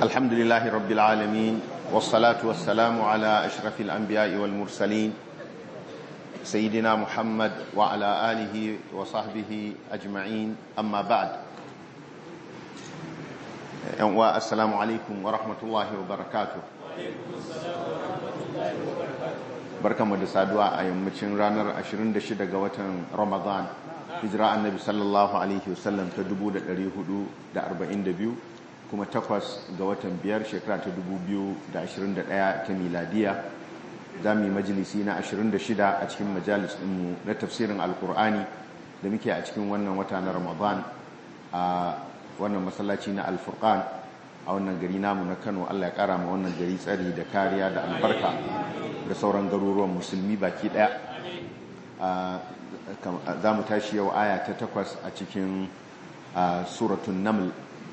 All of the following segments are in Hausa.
الحمد لله رب العالمين والصلاة والسلام على أشرف الأنبياء والمرسلين سيدنا محمد وعلى آله وصحبه أجمعين أما بعد والسلام عليكم ورحمة الله وبركاته barka mu da saduwa a yammacin ranar 26 ga watan ramadan hijira annabi sallallahu alaihi wasallam ta 1442 kuma takwas ga watan biyar shekara ta 2021 ta miladiya za mu yi majalisi na 26 a cikin majalis ɗinmu na tafsirin alkur'ani da muke a cikin wannan wata na ramadan a wannan masallaci na alfurkan a wannan gari namu na kano allah ya kara ma wannan gari tsari da kariya da albarka da sauran garuruwan musulmi baki daya za mu tashi yau aya ta takwas a cikin suratun naml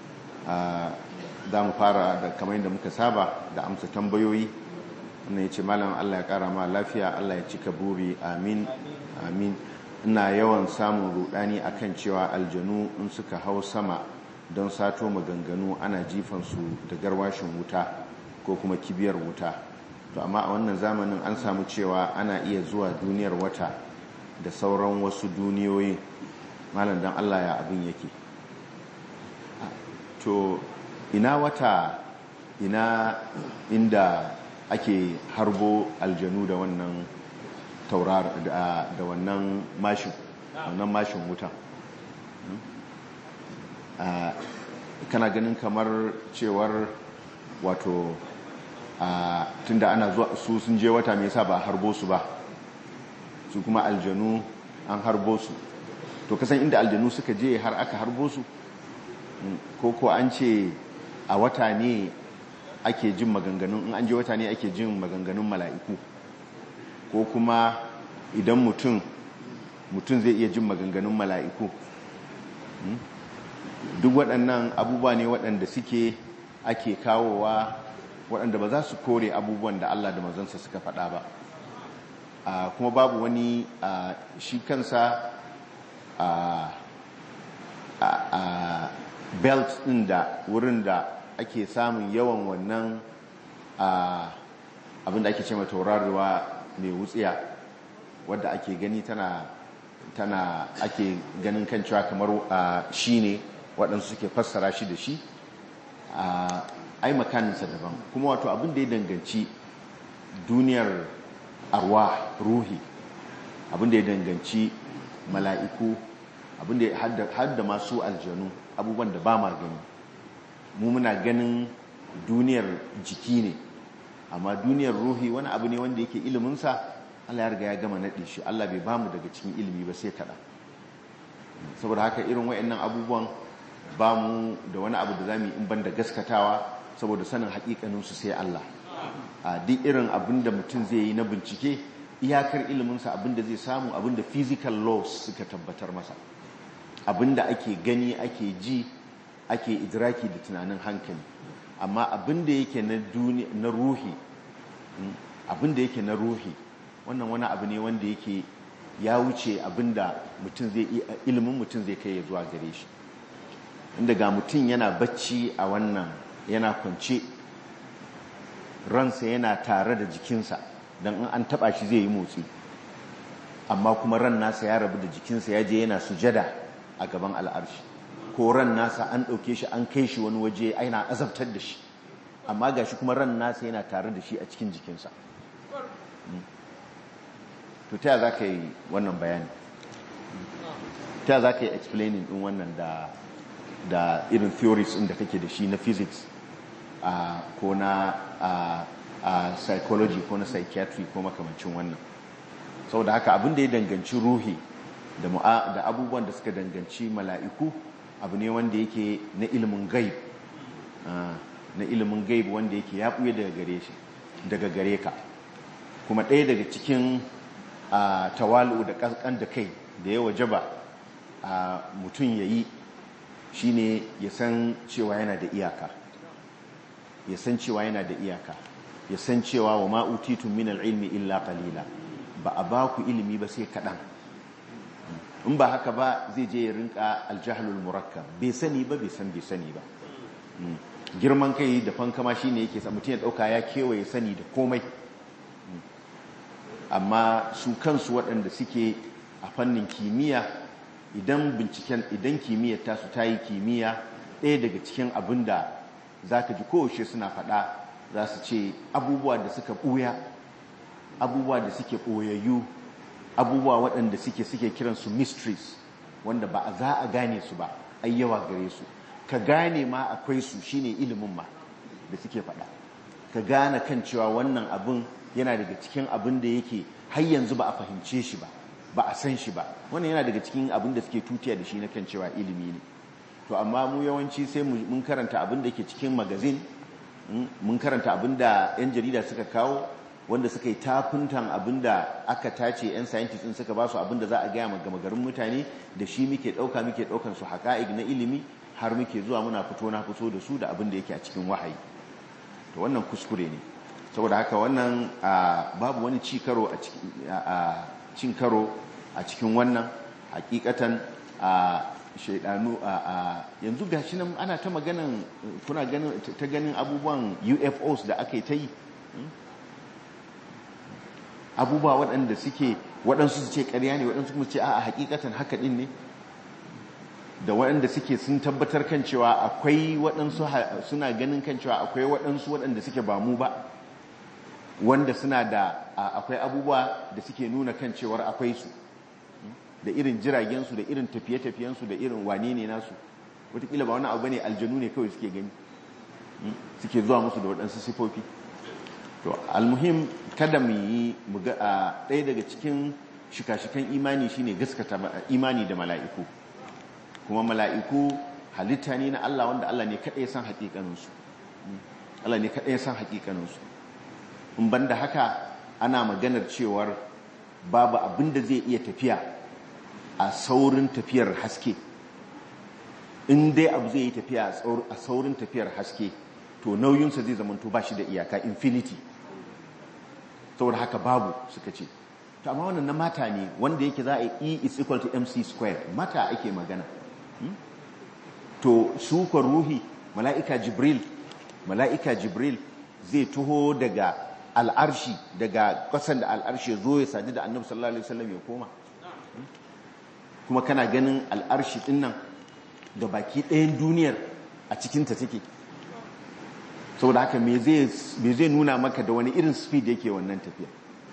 za mu fara da kamar yadda muka saba da amsa tambayoyi wannan ya ce malam allah ya kara ma lafiya allah ya cika buri amin amin ina yawan samun rudani akan cewa aljanu in suka hau sama don sato maganganu ana jifansu da garwashin wuta ko kuma kibiyar wuta to amma a wannan zamanin an samu cewa ana iya zuwa duniyar wata da sauran wasu duniyoyi malam don allah ya abin yake to ina wata ina inda ake harbo aljanu da wannan taurar da wannan mashin wannan mashin wuta kana ganin kamar cewar wato tunda ana zuwa su sun je wata me yasa ba a harbo su ba su kuma aljanu an harbo su to kasan inda aljanu suka je har aka harbo su ko ko an ce a wata ne ake jin maganganun in an je wata ne ake jin maganganun mala'iku ko kuma idan mutum mutum zai iya jin maganganun mala'iku duk waɗannan abubuwa ne waɗanda suke ake kawowa waɗanda ba za su kore abubuwan da Allah da mazansa suka faɗa ba kuma babu wani shi kansa belt ɗin da wurin da ake samun yawan wannan abin da ake ce taurarwa mai wutsiya wadda ake gani tana tana ake ganin kan cewa kamar shi ne waɗansu suke fassara shi da shi ai makaninsa daban kuma wato abin da ya danganci duniyar arwa ruhi abin da ya danganci mala'iku abin da ya hadda masu aljanu abubuwan da ba ma gani mu muna ganin duniyar jiki ne amma duniyar ruhi wani abu ne wanda yake iliminsa Allah ya riga ya gama naɗe shi Allah bai bamu daga cikin ilimi ba sai kaɗan saboda haka irin wa'annan abubuwan ba mu da wani abu da za mu yi in ban da gaskatawa saboda sanin haƙiƙaninsu sai Allah a duk irin abin da mutum zai yi na bincike iyakar iliminsa abin da zai samu abin da physical laws suka tabbatar masa abin da ake gani ake ji ake idraki da tunanin hankali amma abin da yake na ruhi abin da yake na ruhi wannan wani abu ne wanda yake ya wuce abin da mutum zai ilimin mutum zai kai ya zuwa gare shi inda ga mutum yana bacci a wannan yana kwance ransa yana tare da jikinsa don in an taba shi zai yi motsi amma kuma ran nasa ya rabu da jikinsa ya je yana sujada a gaban al'arshi ko ran nasa an ɗauke shi an kai shi wani waje aina azabtar da shi amma ga shi kuma ran nasa yana tare da shi a cikin jikinsa to ta za ka yi wannan bayani ta za ka yi explaining ɗin wannan da da irin theories da kake da shi na physics uh, ko na uh, uh, psychology ko na psychiatry ko makamancin wannan saboda haka abin da ya danganci ruhi da, da abubuwan da suka danganci mala'iku abu ne wanda yake na ilimin gaib na ilimin gaib wanda yake ya ɓuye daga gare shi daga gare ka kuma ɗaya daga cikin tawalu da ƙasƙan da kai da ya wajaba mutum ya yi shine ya san cewa yana da iyaka ya san cewa yana da iyaka ya san cewa wa ma'utitun min ilmi illa qalila ba a ba ku ilimi ba sai kaɗan in ba haka ba zai je ya rinka aljahalul murakkab bai sani ba bai san bai sani ba girman kai da fankama shi ne yake sa mutum ya ɗauka ya kewaye sani da komai amma su kansu waɗanda suke a fannin kimiyya idan binciken idan kimiyyar tasu ta yi kimiyya ɗaya daga cikin abin da za ka ji kowace suna faɗa za su ce abubuwa da suka ɓuya abubuwa da suke ɓoyayyu abubuwa waɗanda suke suke kiransu mysteries wanda ba a za a gane su ba ai yawa gare su ka gane ma akwai su shine ilimin ma da suke faɗa ka gane kan cewa wannan abin yana daga cikin abin da yake har yanzu ba a fahimce shi ba ba a san shi ba wannan yana daga cikin abin da suke tutiya da shi na kan cewa ilimi ne to amma mu yawanci sai mun karanta abin da ke cikin magazin mun karanta abin da 'yan jarida suka kawo wanda suka yi tafuntan abin da aka tace 'yan scientist din suka ba su abin da za a gaya gama garin mutane da shi muke ɗauka muke ɗaukan su haƙa'ig na ilimi har muke zuwa muna fito na fito da su da abin da yake a cikin wahayi to wannan kuskure ne saboda haka wannan babu wani ci karo a cin karo a cikin wannan hakikatan a shaidanu a yanzu gashi nan ana ta maganan kuna ganin ta ganin abubuwan UFOs da aka yi ta yi abubuwa waɗanda suke waɗansu su ce ƙarya ne waɗansu kuma ce a hakikatan haka ɗin ne da waɗanda suke sun tabbatar kan cewa akwai waɗansu suna ganin kan cewa akwai waɗansu waɗanda suke ba mu ba wanda suna da akwai abubuwa da suke nuna kan cewar akwai su da irin jiragensu da irin tafiye-tafiyensu da irin wane ne nasu wataƙila ba wani abu ne aljanu ne kawai suke gani suke zuwa musu da waɗansu sifofi to almuhim kada mu yi ɗaya daga cikin shika-shikan imani shine gaskata imani da mala'iku kuma mala'iku halitta ne na Allah wanda Allah ne kaɗai san haƙiƙaninsu Allah ne kaɗai san haƙiƙaninsu in ban da haka ana maganar cewar babu abin da zai iya tafiya a saurin tafiyar haske in dai abu zai yi tafiya a saurin tafiyar haske to nauyinsa zai zamanto ba shi da iyaka infinity saboda haka babu suka ce to amma wannan na mata ne wanda yake za a e is equal to mc square mata ake magana to sukar ruhi mala'ika jibril mala'ika jibril zai tuho daga al'arshi daga kasan da al'arshi zo ya sadu da annabi sallallahu alaihi wasallam ya koma kuma kana ganin al'arshi din nan da baki ɗayan duniyar a cikinta take saboda haka me zai nuna maka da wani irin speed yake wannan tafiya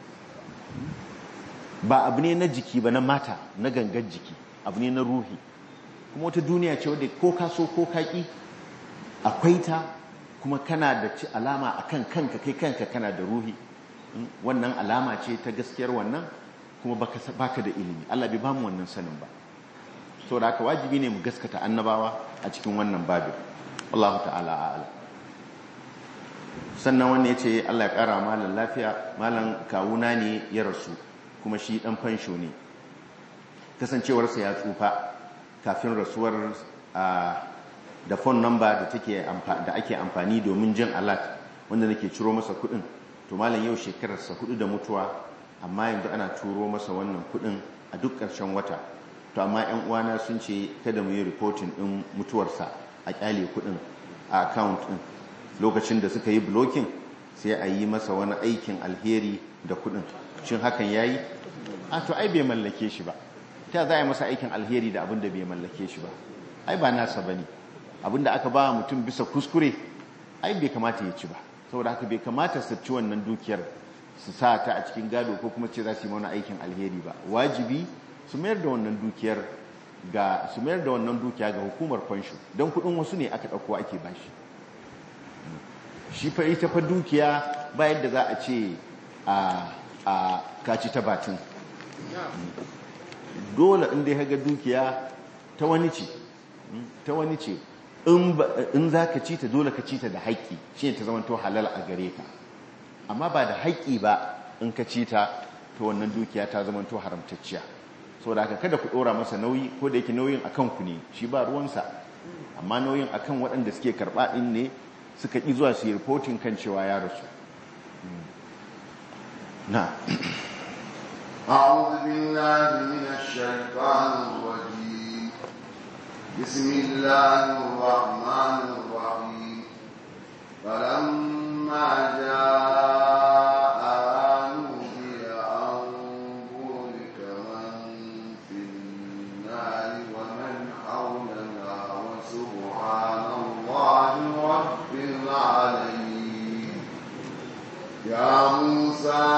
ba abu ne na jiki ba na mata na gangar jiki abu ne na ruhi kuma wata duniya ce wadda ko ka so ko kaki akwai ta kuma kana da ci alama akan kanka kai kanka kana da ruhi wannan alama ce ta gaskiyar wannan kuma baka da ilimi Allah bai bamu wannan sanin ba saboda haka wajibi ne mu gaskata annabawa a cikin wannan babin Allah ta'ala a'ala sannan wannan yace Allah ya kara malan lafiya malan kawuna ne ya rasu kuma shi dan fansho ne kasancewarsa ya tsufa kafin rasuwar da phone number da take da ake amfani domin jin alert wanda nake ciro masa kudin to malam yau shekararsa hudu da mutuwa amma yanzu ana turo masa wannan kudin a duk ƙarshen wata to amma yan uwana sun ce kada mu yi reporting din mutuwarsa a kyale kudin a account din lokacin da suka yi blocking sai a yi masa wani aikin alheri da kudin shin hakan yayi a to ai bai mallake shi ba ta za a yi masa aikin alheri da abin da bai mallake shi ba ai ba nasa bane abin da aka ba mutum bisa kuskure ai bai kamata ya ci ba saboda haka bai kamata su ci wannan dukiyar su sa ta a cikin gado ko kuma ce za su yi mana aikin alheri ba wajibi su mayar da wannan dukiyar ga su mayar da wannan dukiya ga hukumar fansho don kudin wasu ne aka dauko ake bashi shi fa ita fa dukiya ba yadda za a ce a a kaci ta batun dole in dai haga dukiya ta wani ce ta wani ce in za ka ci ta dole ka ci ta da haƙƙi shi ta zama to halal a gare ka amma ba da haƙƙi ba in ka ci ta to wannan dukiya ta zama to haramtacciya saboda haka kada ku ɗora masa nauyi ko da yake nauyin akan ku ne shi ba ruwansa amma nauyin akan waɗanda suke karɓa ɗin ne suka ƙi zuwa su yi reporting kan cewa ya rasu na أعوذ بالله من الشيطان الرجيم بسم الله الرحمن الرحيم فلما جاء نودي أن بورك من في النار ومن حولنا وسبحان الله رب العالمين يا موسى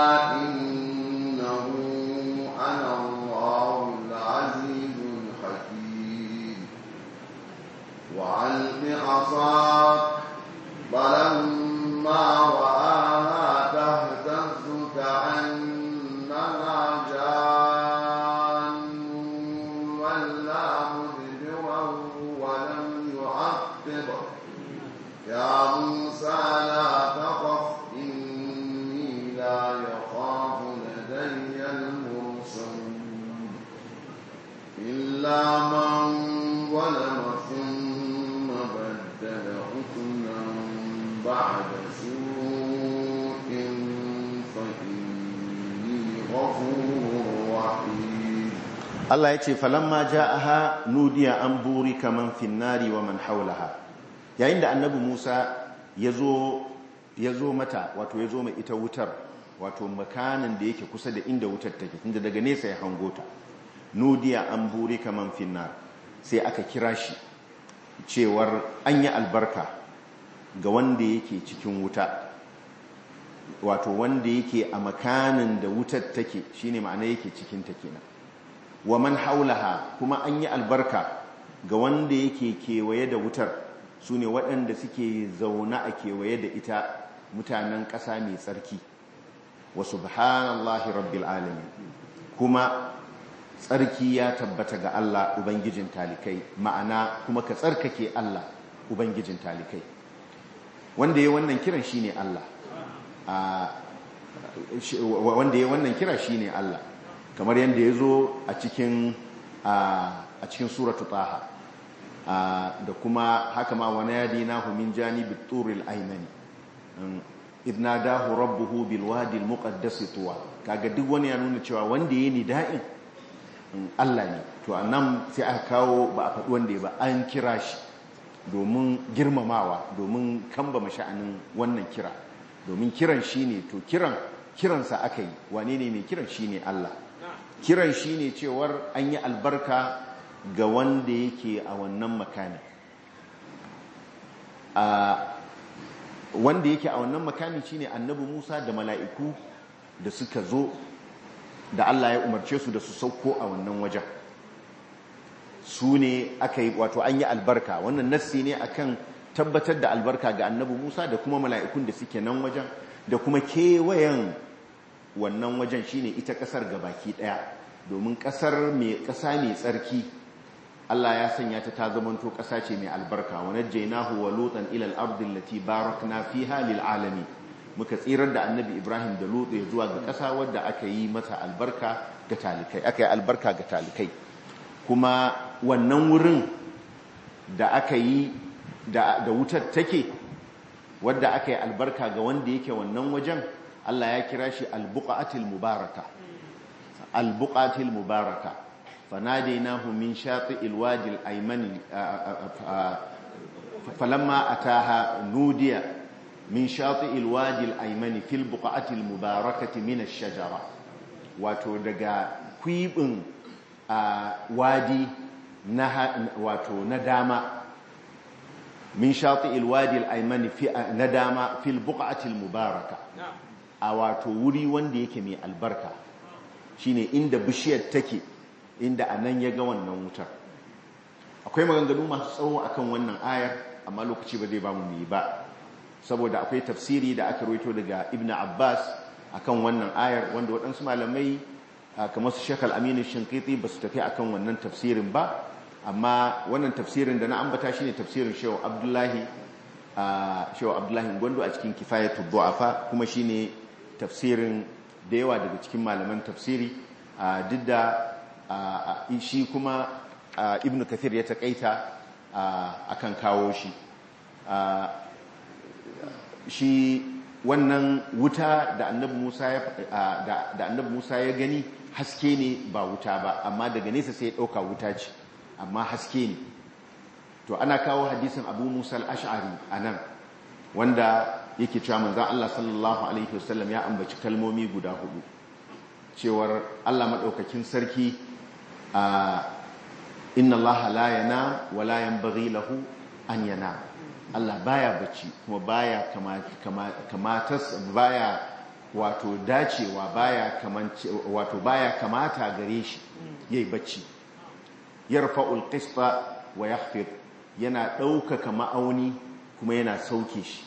إنه أنا الله العزيز الحكيم وعلق عصاك فلما رآها تهتز كأنها جان ولا مدبرا ولم يعقب يا موسى لا تخف إني لا يخاف لدي المرسلون إلا من ظلم ثم بدل حكما بعد سوء فإني غفور رحيم Allah ya ce falamma ja'aha nudiya an buri kaman finnari wa man haulaha yayin da annabi Musa ya zo mata wato ya zo mai ita wutar wato makanin da yake kusa da inda wutar take tunda daga nesa ya hango ta nudiya an buri kaman finnar sai aka kira shi cewar an yi albarka ga wanda yake cikin wuta wato wanda yake a makanin da wutar take shine ma'ana yake cikin ta kenan wa man haulaha kuma an yi albarka ga wanda yake kewaye da wutar su ne waɗanda suke zaune a kewaye da ita mutanen ƙasa mai tsarki wa subhanallahi rabbil alamin kuma tsarki ya tabbata ga Allah ubangijin talikai ma'ana kuma ka tsarkake Allah ubangijin talikai wanda ya wannan kiran shine Allah wanda ya wannan kira shine Allah kamar yadda ya zo a cikin a cikin suratu taha da kuma haka ma wani yadi na min janibi turil aimani idna dahu rabbuhu bil wadi al muqaddas tuwa kaga duk wani ya nuna cewa wanda yayi nida'in Allah ne to anan sai aka kawo ba a faɗi wanda ya ba an kira shi domin girmamawa domin kambama sha'anin wannan kira domin kiran shine to kiran kiransa aka yi wane ne mai kiran shine Allah kiran shi ne cewar an yi albarka ga wanda yake a wannan makani wanda yake a wannan makani shi ne annabi musa da mala'iku da suka zo da allah ya umarce su da su sauko a wannan wajen su ne aka yi wato an yi albarka wannan nassi ne akan tabbatar da albarka ga annabi musa da kuma mala'ikun da suke nan wajen da kuma kewayen wannan wajen shine ita kasar baki daya domin kasar mai kasa mai tsarki Allah ya sanya ta ta zamanto kasa ce mai albarka wa najjaynahu wa lutan ila al-ardi allati barakna fiha lil alamin muka tsirar da annabi Ibrahim da Lut ya zuwa ga kasa wadda aka yi mata albarka ga talikai aka yi albarka ga talikai kuma wannan wurin da aka yi da, da wutar take wadda aka yi albarka ga wanda yake wannan wajen Allah ya kira shi albuqatil mubaraka albuqatil mubaraka fanadainahu min shati'il wadi al-aymani falamma ataha nudiya min shati'il wadi al-aymani fil buqatil mubarakati min ash-shajara wato daga kwibin wadi na wato na dama min shati'il wadi al-aymani na dama fil buqatil mubaraka a wato wuri wanda yake mai albarka shine inda bishiyar take inda a nan ya ga wannan wutar akwai maganganu masu tsawo akan wannan ayar amma lokaci ba zai ba mu yi ba saboda akwai tafsiri da aka roito daga ibn abbas akan wannan ayar wanda waɗansu malamai kamar su shekal aminu shinkiti ba su tafi akan wannan tafsirin ba amma wannan tafsirin da na ambata shine tafsirin shehu abdullahi shehu abdullahi gwando a cikin kifayatul du'afa kuma shine tafsirin da yawa daga cikin malaman tafsiri duk da shi kuma ibn kathir ya takaita akan kawo shi shi wannan wuta da annabi Musa ya da annabi Musa ya gani haske ne ba wuta ba amma daga nesa sai ya dauka wuta ce amma haske ne to ana kawo hadisin Abu Musa al-Ash'ari anan wanda yake cewa manzan Allah sallallahu alaihi wasallam ya ambaci kalmomi guda hudu cewar Allah maɗaukakin sarki a inna Allah la yana wa la yanbaghi lahu an yana Allah baya bacci kuma baya kamata baya wato dacewa baya kamance wato baya kamata gare shi yayi bacci yarfa'ul qista wa yakhfid yana ɗaukaka ma'auni kuma yana sauke shi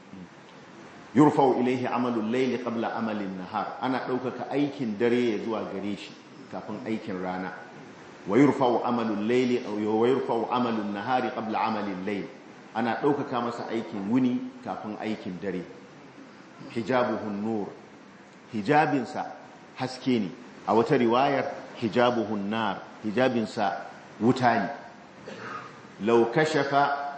yurfa'u ilaihi amalul layli qabla amalin nahar ana ɗaukaka aikin dare ya zuwa gare shi kafin aikin rana wa yurfa'u amalul layli wa yurfa'u amalun nahari qabla amalin layl ana ɗaukaka masa aikin wuni kafin aikin dare hijabuhun nur hijabinsa haske ne a wata riwayar hijabuhun nar hijabinsa wuta ne law kashafa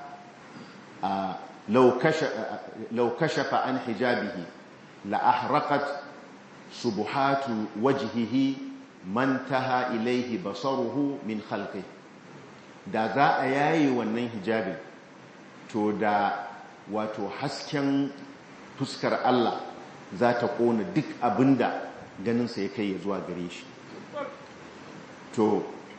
law kashafa law kashafa an hijabihi la ahraqat subuhatu wajhihi man taha ilayhi basaruhu min khalqihi da za a yaye wannan hijabin to da wato hasken fuskar Allah za ta kona duk abinda ganinsa ya kai ya zuwa gare shi to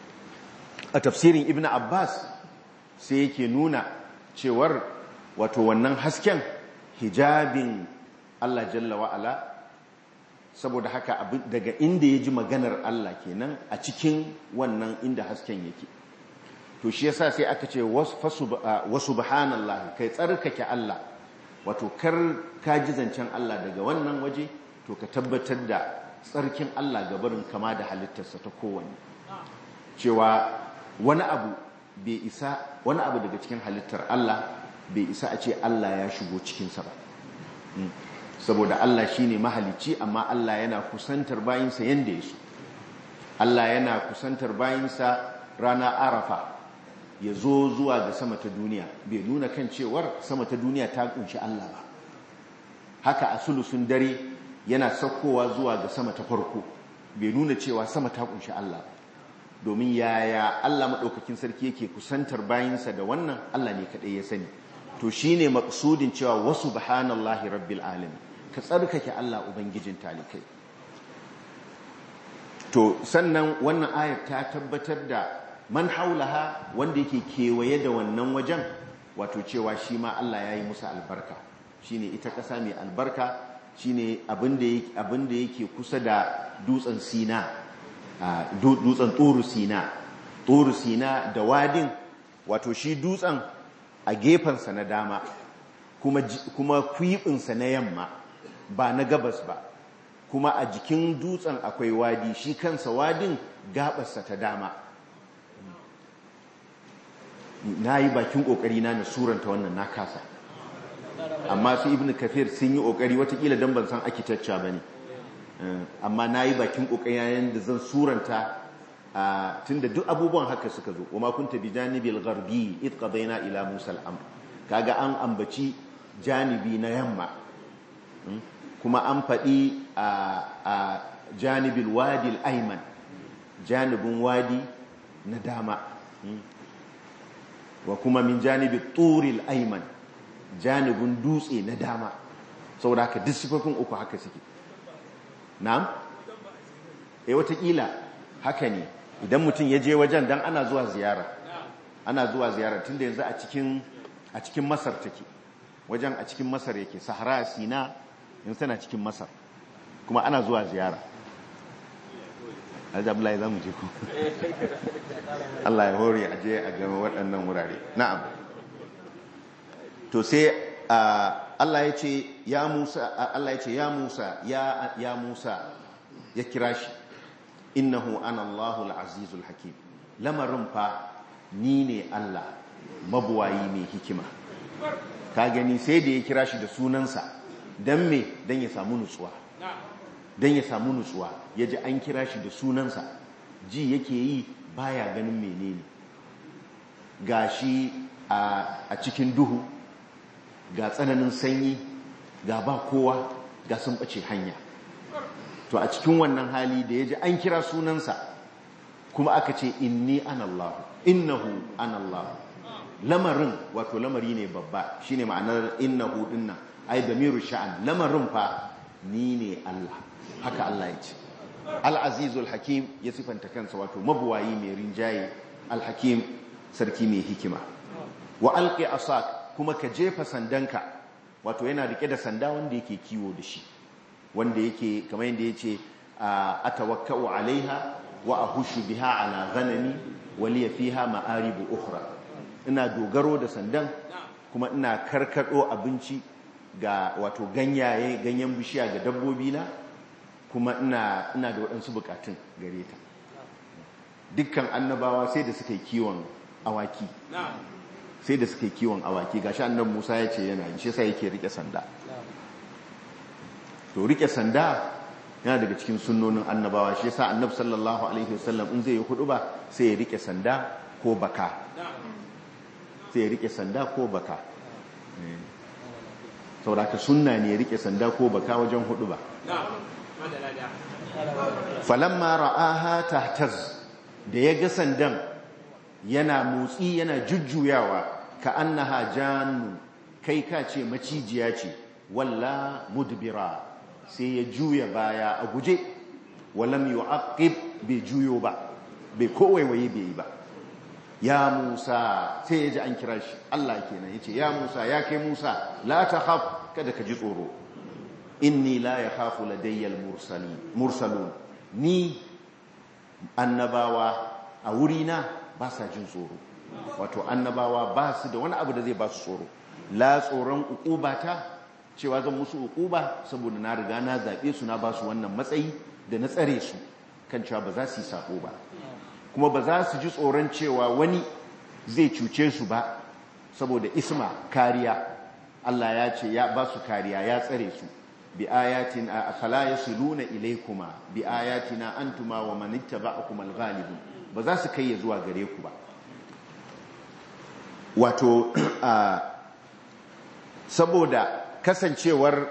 a tafsirin ibn abbas sai yake nuna cewar wato wannan hasken hijabin Allah jalla wa'ala saboda haka daga inda ya ji maganar Allah kenan a cikin wannan inda hasken yake to shi yasa sai aka ce wasu subhanallahi kai tsarkake Allah wato kar ka ji zancen Allah daga wannan waje to ka tabbatar da tsarkin Allah gabarin kama da halittarsa ta kowanne cewa wani abu bai isa wani abu daga cikin halittar Allah bai isa a ce Allah ya shigo cikinsa ba saboda Allah shine mahalicci amma Allah yana kusantar bayinsa yanda ya so Allah yana kusantar bayinsa rana arafa ya zo zuwa ga sama ta duniya bai nuna kan cewar sama ta duniya ta kunshi Allah ba haka a sulusun dare yana saukowa zuwa ga sama ta farko bai nuna cewa sama ta kunshi Allah domin yaya Allah maɗaukakin sarki yake kusantar bayinsa da wannan Allah ne kaɗai ya sani to shine maksudin cewa wasu subhanallahi rabbil alamin ka tsarkake Allah ubangijin talikai to sannan wannan ayar ta tabbatar da man haulaha wanda yake kewaye da wannan wajen wato cewa shi ma Allah ya yi musu albarka shine ita ƙasa mai albarka shine abin da yake kusa da dutsen sina dutsen turu sina turu sina da wadin wato shi dutsen a gefensa na dama kuma kwiɓinsa na yamma ba na gabas ba kuma a jikin dutsen akwai wadi shi kansa wadin gabarsa ta dama na yi bakin kokari na na suranta wannan na kasa amma su ibn kafir sun yi kokari watakila don ban san architecture ba ne amma na yi bakin kokari yayin da zan suranta tun da duk abubuwan haka suka zo wa makunta bi janibil gharbi id qadayna ila musa al-amr kaga an ambaci janibi na yamma kuma an faɗi a janibil wadi al-ayman janibin wadi na dama wa kuma min janibi turil ayman janibin dutse na dama saboda haka duk sifofin uku haka suke na'am eh watakila haka ne idan mutum ya je wajen dan ana zuwa ziyara ana zuwa ziyara tunda yanzu a cikin a cikin Masar take wajen a cikin Masar yake Sahara Sina yanzu tana cikin Masar kuma ana zuwa ziyara Alhaji Abdullahi za mu je ku. Allah ya hore a je a gama waɗannan wurare. Na'am. To sai Allah ya ce ya Musa Allah ya ce ya Musa ya ya Musa ya kira shi innahu ana Allahu al-azizul hakim. Lamarin fa ni ne Allah mabuwayi mai hikima. Ka gani sai da ya kira shi da sunansa dan me dan ya samu nutsuwa. don ya samu nutsuwa ya ji an kira shi da sunansa ji yake yi baya ganin menene ga shi a cikin duhu ga tsananin sanyi ga ba kowa ga sun ɓace hanya to a cikin wannan hali da ya ji an kira sunansa kuma aka ce inni anallahu innahu anallahu lamarin wato lamari ne babba shine ma'anar innahu dinnan ai damiru sha'an lamarin fa ni ne Allah haka Allah ya ce al-azizul hakim ya sifanta kansa wato mabuwayi mai rinjaye al-hakim sarki mai hikima wa alqi asak kuma ka jefa sandanka wato yana rike da sanda wanda yake kiwo da shi wanda yake kamar yadda yace atawakkau alaiha wa ahushu biha ala ghanami wa li fiha ma'aribu ukhra ina dogaro da sandan kuma ina karkado abinci ga wato ganyaye ganyen bishiya ga dabbobi na kuma ina ina da waɗansu bukatun gare ta dukkan annabawa sai da suka yi kiwon awaki sai da suka yi kiwon awaki gashi annabi Musa ya ce yana yi shi sai yake rike sanda to rike sanda yana daga cikin sunnonin annabawa shi yasa annabi sallallahu alaihi wasallam in zai yi hudu ba sai ya rike sanda ko baka sai ya rike sanda ko baka sauraka sunna ne ya rike sanda ko baka wajen hudu ba falamma ra'aha tahtaz da ya ga sandan yana motsi yana jujjuyawa ka annaha jannu kai ka ce macijiya ce walla mudbira sai ya juya baya a guje walam yu'aqib bai juyo ba bai kowaiwaye bai ba ya Musa sai ya ji an kira shi Allah kenan yace ya Musa ya kai Musa la takhaf kada ka ji tsoro inni la yakhafu ladayya al-mursalin mursalun ni annabawa a wurina ba sa jin tsoro wato annabawa ba su da wani abu da zai ba su tsoro la tsoron ukubata cewa zan musu ukuba saboda na riga na zaɓe su na ba su wannan matsayi da na tsare su kan cewa ba za su yi sako ba kuma ba za su ji tsoron cewa wani zai cuce su ba saboda isma kariya Allah ya ce ya ba su kariya ya tsare su bi ayatin afala yasiluna ilaykuma bi ayatina antuma wa man ittaba'akum al-ghalibun ba za su kai ya zuwa gare ku ba wato saboda kasancewar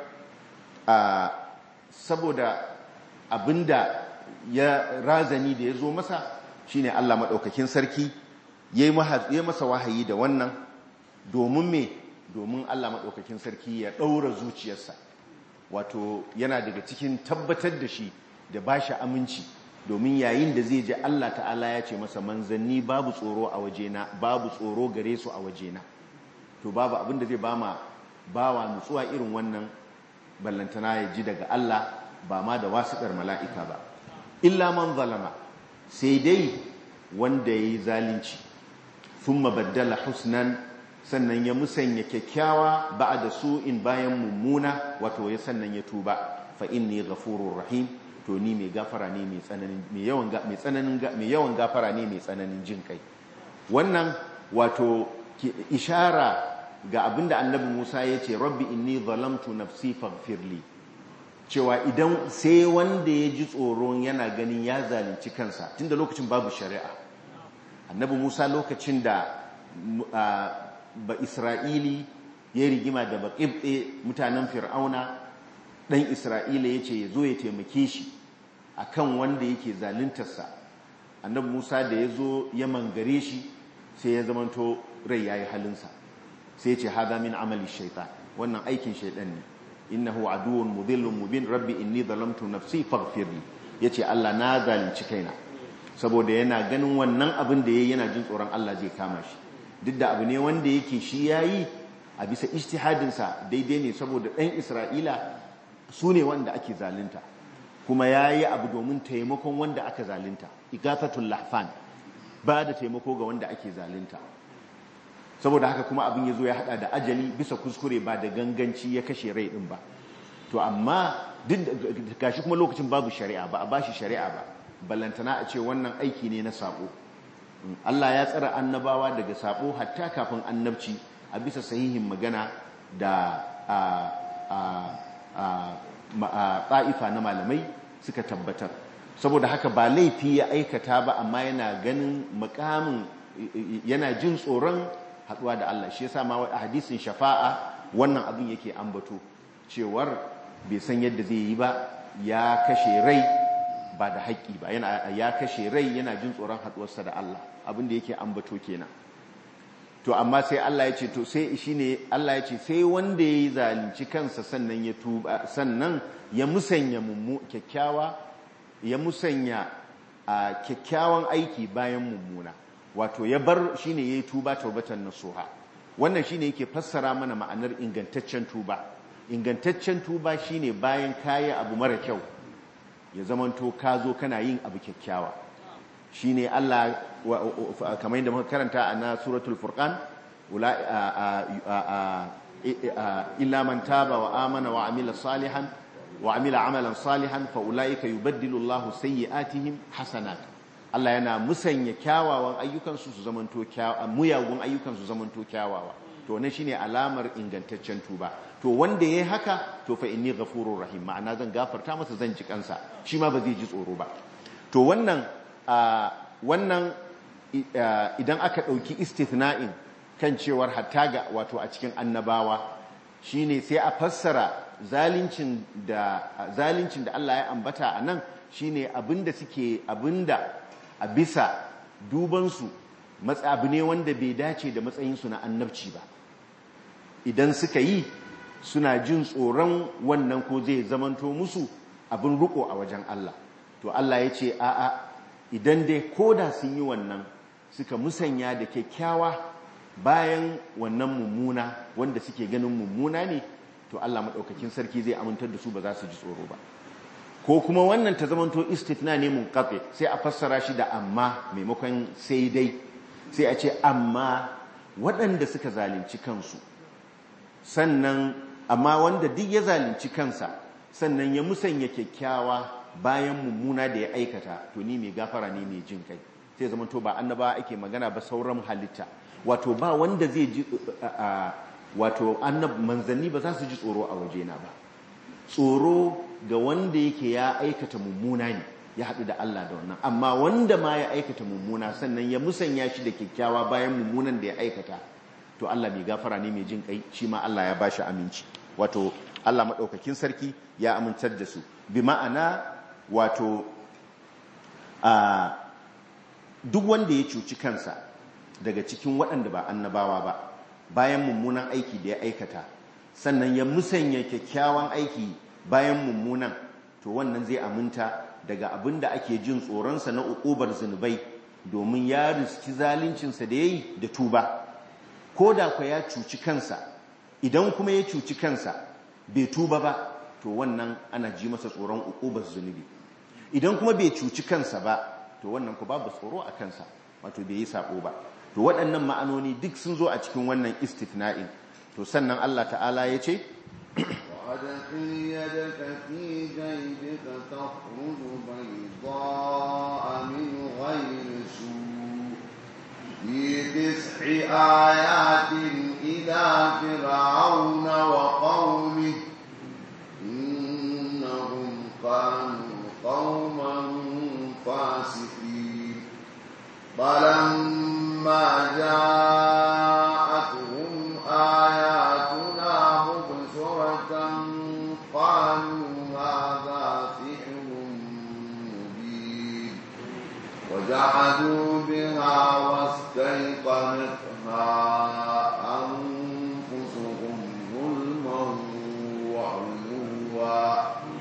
saboda abinda ya razani da ya zo masa shine Allah maɗaukakin sarki ya yi masa wahayi da wannan domin me domin Allah maɗaukakin sarki ya ɗaura zuciyarsa wato yana daga cikin tabbatar da shi da ba shi aminci domin yayin da zai ji Allah ta'ala ya ce masa manzanni babu tsoro a wajena babu tsoro gare su a wajena to babu abin da zai ba ma bawa nutsuwa irin wannan ballantana ya ji daga Allah ba ma da wasiƙar mala'ika ba illa man zalama sai dai wanda ya yi zalunci sun mabaddala husnan sannan ya musanya kyakkyawa ba da su in bayan mummuna wato ya sannan ya tuba fa inni ghafurur rahim to ni mai gafara ne mai tsananin mai yawan mai tsananin mai yawan gafara ne mai tsananin jin kai wannan wato ishara ga abinda annabi Musa ya ce rabbi inni zalamtu nafsi faghfirli cewa idan sai wanda ya ji tsoron yana ganin ya zalunci kansa tunda lokacin babu shari'a annabi Musa lokacin da ba Isra'ili ya rigima da baƙibɗe mutanen fir'auna ɗan Isra'ila ya ce ya zo ya taimake shi a kan wanda yake zaluntarsa annabi Musa da ya zo ya mangare shi sai ya zamanto rai ya yi halinsa sai ya ce haza min amali shaitan wannan aikin shaitan ne innahu aduwwun mudhillun mubin rabbi inni zalamtu nafsi faghfirli yace Allah na zalunci kaina saboda yana ganin wannan abin da yayi yana jin tsoron Allah zai kama shi duk da abu ne wanda yake shi yayi a bisa ijtihadin sa daidai ne saboda ɗan Isra'ila su ne wanda ake zalunta kuma yayi abu domin taimakon wanda aka zalunta igafatul lahfan ba da taimako ga wanda ake zalunta saboda haka kuma abin ya zo ya hada da ajali bisa kuskure ba da ganganci ya kashe rai din ba to amma duk gashi kuma lokacin babu shari'a ba a bashi shari'a ba ballantana a ce wannan aiki ne na sabo Allah ya tsara annabawa daga sabo hatta kafin annabci a bisa sahihin magana da a a ta'ifa na malamai suka tabbatar saboda haka ba laifi ya aikata ba amma yana ganin makamin yana jin tsoron haduwa da Allah shi yasa ma a hadisin shafa'a wannan abin yake ambato cewar bai san yadda zai yi ba ya kashe rai ba da haƙƙi ba yana ya kashe rai yana jin tsoron haduwarsa da Allah abin da yake ambato kenan to amma sai Allah ya ce to sai shine Allah ya ce sai wanda yayi zalunci kansa sannan ya tuba sannan ya musanya mummu kyakkyawa ya musanya a kyakkyawan aiki bayan mummuna wato ya bar shine yayi tuba taubatan nasuha wannan shine yake fassara mana ma'anar ingantaccen tuba ingantaccen tuba shine bayan kayi abu mara kyau ya zamanto ka zo kana yin abu kyakkyawa shine Allah kamar yadda muka karanta a na suratul furqan illa man taba wa amana wa amila salihan wa amila amalan salihan fa ulaika yubaddilu Allahu sayyi'atihim hasanat Allah yana musanya kyawawan ayyukansu su zamanto kyawawa muyagun ayyukan su zamanto kyawawa to ne shine alamar ingantaccen tuba to wanda yayi haka to fa inni ghafurur rahim ma'ana zan gafarta masa zan ji kansa shi ma ba zai ji tsoro ba to wannan wannan idan aka dauki istithna'in kan cewar hatta ga wato a cikin annabawa shine sai a fassara zalincin da zalincin da Allah ya ambata a nan shine abinda suke abinda a bisa dubansu abu ne wanda bai dace da matsayinsu na annabci ba idan suka yi suna jin tsoron wannan ko zai zamanto musu abin riko a wajen Allah to Allah ya ce a'a idan dai koda sun yi wannan suka musanya da kyakkyawa bayan wannan mummuna wanda suke ganin mummuna ne to Allah maɗaukakin sarki zai amintar da su ba za su ji tsoro ba ko kuma wannan ta zamanto istithna ne mun kafe sai a fassara shi da amma maimakon sai dai sai a ce amma waɗanda suka zalunci kansu sannan amma wanda duk ya zalunci kansa sannan ya musanya kyakkyawa bayan mummuna da ya aikata to ni mai gafara ne mai jin kai sai zamanto ba annaba ake magana ba sauran halitta wato ba wanda zai ji wato annab manzanni ba za su ji tsoro a wajena ba tsoro ga wanda yake ya aikata mummuna ne ya haɗu da Allah da wannan amma wanda ma ya aikata mummuna sannan ya musanya shi da kyakkyawa bayan mummunan da ya aikata to Allah mai gafara ne mai jin kai shi ma Allah ya bashi aminci wato Allah maɗaukakin sarki ya amintar da su bi ma'ana wato a duk wanda ya cuci kansa daga cikin waɗanda ba annabawa ba bayan mummunan aiki da ya aikata sannan ya musanya kyakkyawan aiki bayan mummunan to wannan zai aminta daga abin da ake jin tsoronsa na uƙubar zunubai domin ya riski zaluncinsa da ya yi da tuba ko da kwa ya cuci kansa idan kuma ya cuci kansa bai tuba ba to wannan ana ji masa tsoron uƙubar zunubi idan kuma bai cuci kansa ba to wannan ku babu tsoro a kansa wato bai yi sabo ba to waɗannan ma'anoni duk sun zo a cikin wannan istifna'in to sannan Allah ta'ala ya ce وأدخل يدك في جيبك تخرج بيضاء من غير سوء في تسع آيات إلى فرعون وقومه إنهم كانوا قوما فاسقين فلما جاءتهم آياتنا مبصرة قالوا هذا سحر مبين وجحدوا بها واستيقنتها أنفسهم ظلما وعلوا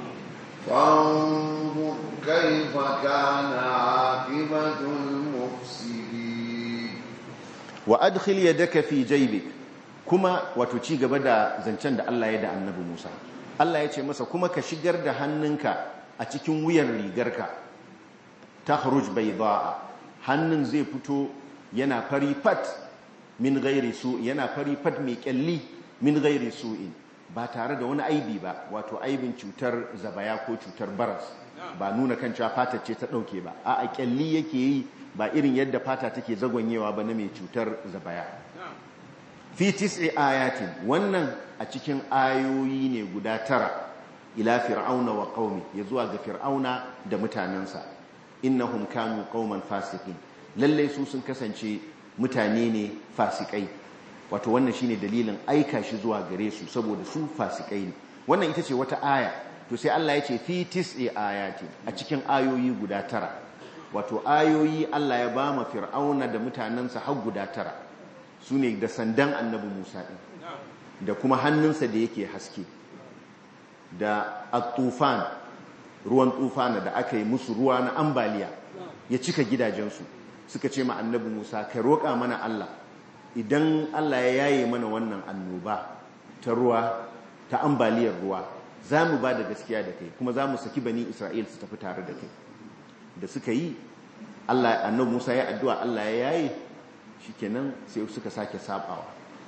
فانظر كيف كان عاقبة المفسدين وأدخل يدك في جيبك kuma wato ci gaba da zancen da Allah ya da annabi Musa Allah ya ce masa kuma ka shigar da hannunka a cikin wuyan rigarka takhruj baydaa hannun zai fito yana fari fat min ghairi su yana fari fat mai kyalli min ghairi su'in ba tare da wani aibi ba wato aibin cutar zabaya ko cutar baras ba nuna kan cewa fata ce ta dauke ba a kyalli yake yi ba irin yadda fata take zagonyewa ba na mai cutar zabaya fi tis'i ayatin wannan a cikin ayoyi ne guda tara ila fir'auna wa qaumi ya zuwa ga fir'auna da mutanensa innahum kanu qauman fasiqin lalle su sun kasance mutane ne fasikai wato wannan shine dalilin aika shi zuwa gare su saboda su fasikai ne wannan ita ce wata aya to sai Allah ya ce fi tis'i ayatin a cikin ayoyi guda tara wato ayoyi Allah ya ba ma fir'auna da mutanensa har guda tara su ne da sandan annabi musa ɗin da kuma hannunsa da yake haske da tufan ruwan tufana da aka yi musu ruwa na ambaliya ya cika gidajensu suka ce ma annabi musa ka roƙa mana allah idan allah ya yaye mana wannan annoba ta ruwa ta ambaliyar ruwa za mu ba da gaskiya da kai kuma za mu saki bani isra'il su tafi tare da kai da suka yi allah annabi musa ya addu'a allah ya yaye shikenan sai suka sake sabawa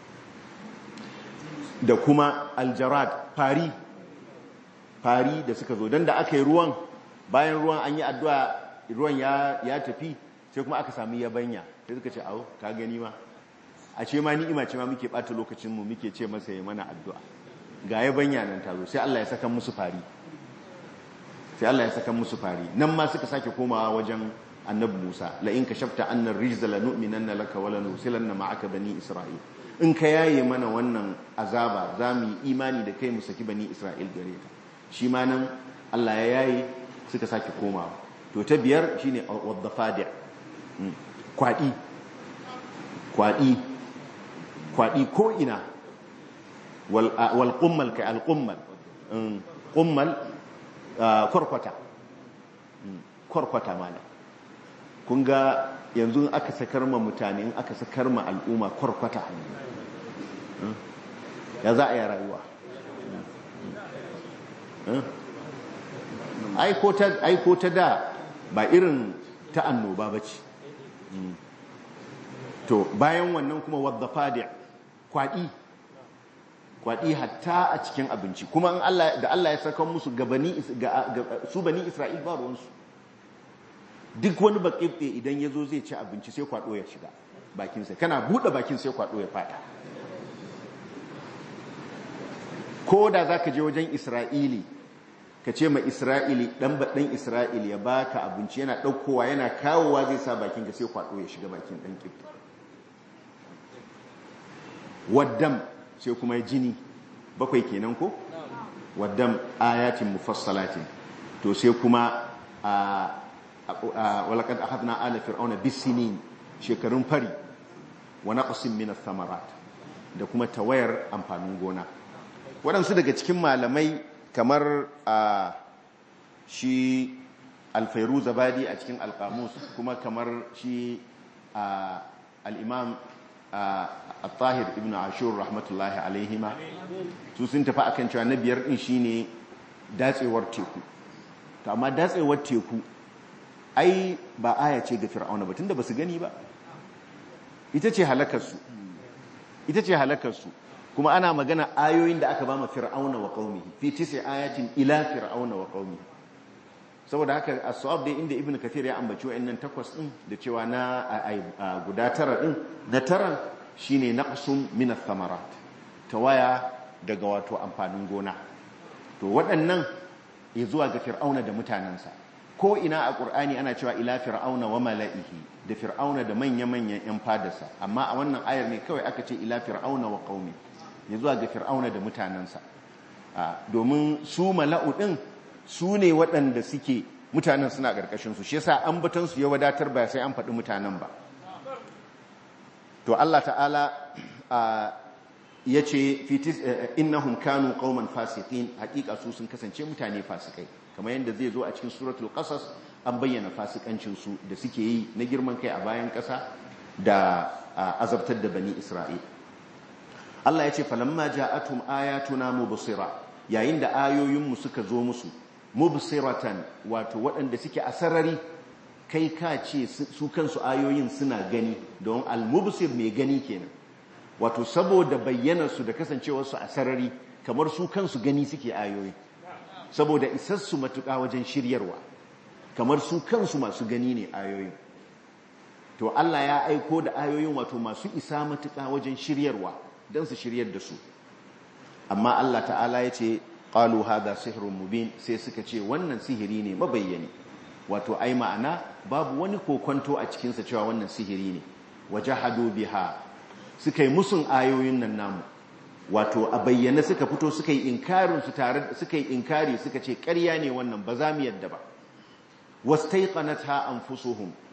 da kuma aljarad fari fari da suka zo don da aka yi ruwan bayan ruwan an yi addu'a ruwan ya tafi sai kuma aka sami yabanya sai suka ce awo ka gani ma a ce ma ni'ima ce ma muke ɓata lokacinmu muke ce masa ya mana addu'a ga yabanya nan ta zo sai Allah ya saka musu fari sai Allah ya saka musu fari nan ma suka sake komawa wajen annabi Musa la in kashafta anna rijza la nu'minanna laka wa la nusilanna ma'aka bani Isra'il in ka yaye mana wannan azaba za mu yi imani da kai mu saki bani Isra'il gare ka shi ma nan Allah ya yaye suka sake komawa to ta biyar shine wadda kwadi kwadi kwadi ko ina wal wal qummal ka al qummal qummal kwarkwata kwarkwata mana kun ga yanzu aka sakar ma mutane in aka sakar ma al'umma kwarkwata ya za a yi rayuwa aiko ta da ba irin ta annoba ba ce to bayan wannan kuma wadda fadi kwaɗi kwaɗi hatta a cikin abinci kuma da Allah ya saka musu su bani Isra'il ba ruwansu duk wani baƙiɓe idan ya zo zai ci abinci sai kwaɗo ya shiga bakinsa kana buɗe bakin sai kwaɗo ya faɗa ko da za ka je wajen Isra'ili ka ce ma Isra'ili ɗan baɗin Isra'ili ya baka abinci yana ɗaukowa yana kawowa zai sa bakin ka sai kwaɗo ya shiga bakin ɗan ƙifta waddam sai kuma jini bakwai kenan ko waddam ayatin mufassalatin to sai kuma a walaqad akhadna ala fir'auna bisinin shekarun fari wa naqsin min ath-thamarat da kuma tawayar amfanin gona waɗansu daga cikin malamai kamar a shi alfairu zabadi a cikin alkamus kuma kamar shi al'imam al-tahir ibn ashur rahmatullahi alaihima su sun tafi akan cewa na biyar ɗin shine datsewar teku to amma datsewar teku ai ba aya ce ga fir'auna ba tunda ba su gani ba ita ce halakarsu ita ce halakarsu kuma ana magana ayoyin da aka ba ma fir'auna wa qaumihi fi tis'i ayatin ila fir'auna wa qaumihi saboda haka as-sawab dai inda ibnu kathir ya ambaci wayannan takwas din da cewa na guda tara din na tara shine naqsum min ath-thamarat tawaya daga wato amfanin gona to waɗannan ya zuwa ga fir'auna da mutanansa ko ina a qur'ani ana cewa ila fir'auna wa mala'ihi da fir'auna da manya-manyan yan fadarsa amma a wannan ayar ne kawai aka ce ila fir'auna wa qaumihi ya zuwa ga fir'auna da mutanensa domin su mala'u ɗin su ne waɗanda suke mutanen suna ƙarƙashinsu shi yasa an batansu ya wadatar ba sai an faɗi mutanen ba to Allah ta'ala ya ce innahum kanu qauman fasiqin haƙiƙa su sun kasance mutane fasikai kamar yadda zai zo a cikin suratul qasas an bayyana fasikancinsu da suke yi na girman kai a bayan ƙasa da azabtar da bani isra'il Allah ya ce falamma ja'atum ayatuna mubsira yayin da ayoyinmu suka zo musu mubsiratan wato waɗanda suke a sarari kai ka ce su kansu ayoyin suna gani don al-mubsir mai gani kenan wato saboda bayyanar su da kasancewar su a sarari kamar su kansu gani suke ayoyi saboda isassu matuƙa wajen shiryarwa kamar su kansu masu gani ne ayoyin to Allah ya aiko da ayoyin wato masu isa matuƙa wajen shiryarwa don su shiryar da su amma Allah ta'ala ya ce ƙalu hada sihirun mubin sai suka ce wannan sihiri ne mabayyani wato ai ma'ana babu wani kokonto a cikinsa cewa wannan sihiri ne waje hado biha suka yi musun ayoyin nan namu wato a bayyana suka fito suka yi inkarin su tare suka yi inkari suka ce ƙarya ne wannan ba za mu yadda ba wastaiqanatha anfusuhum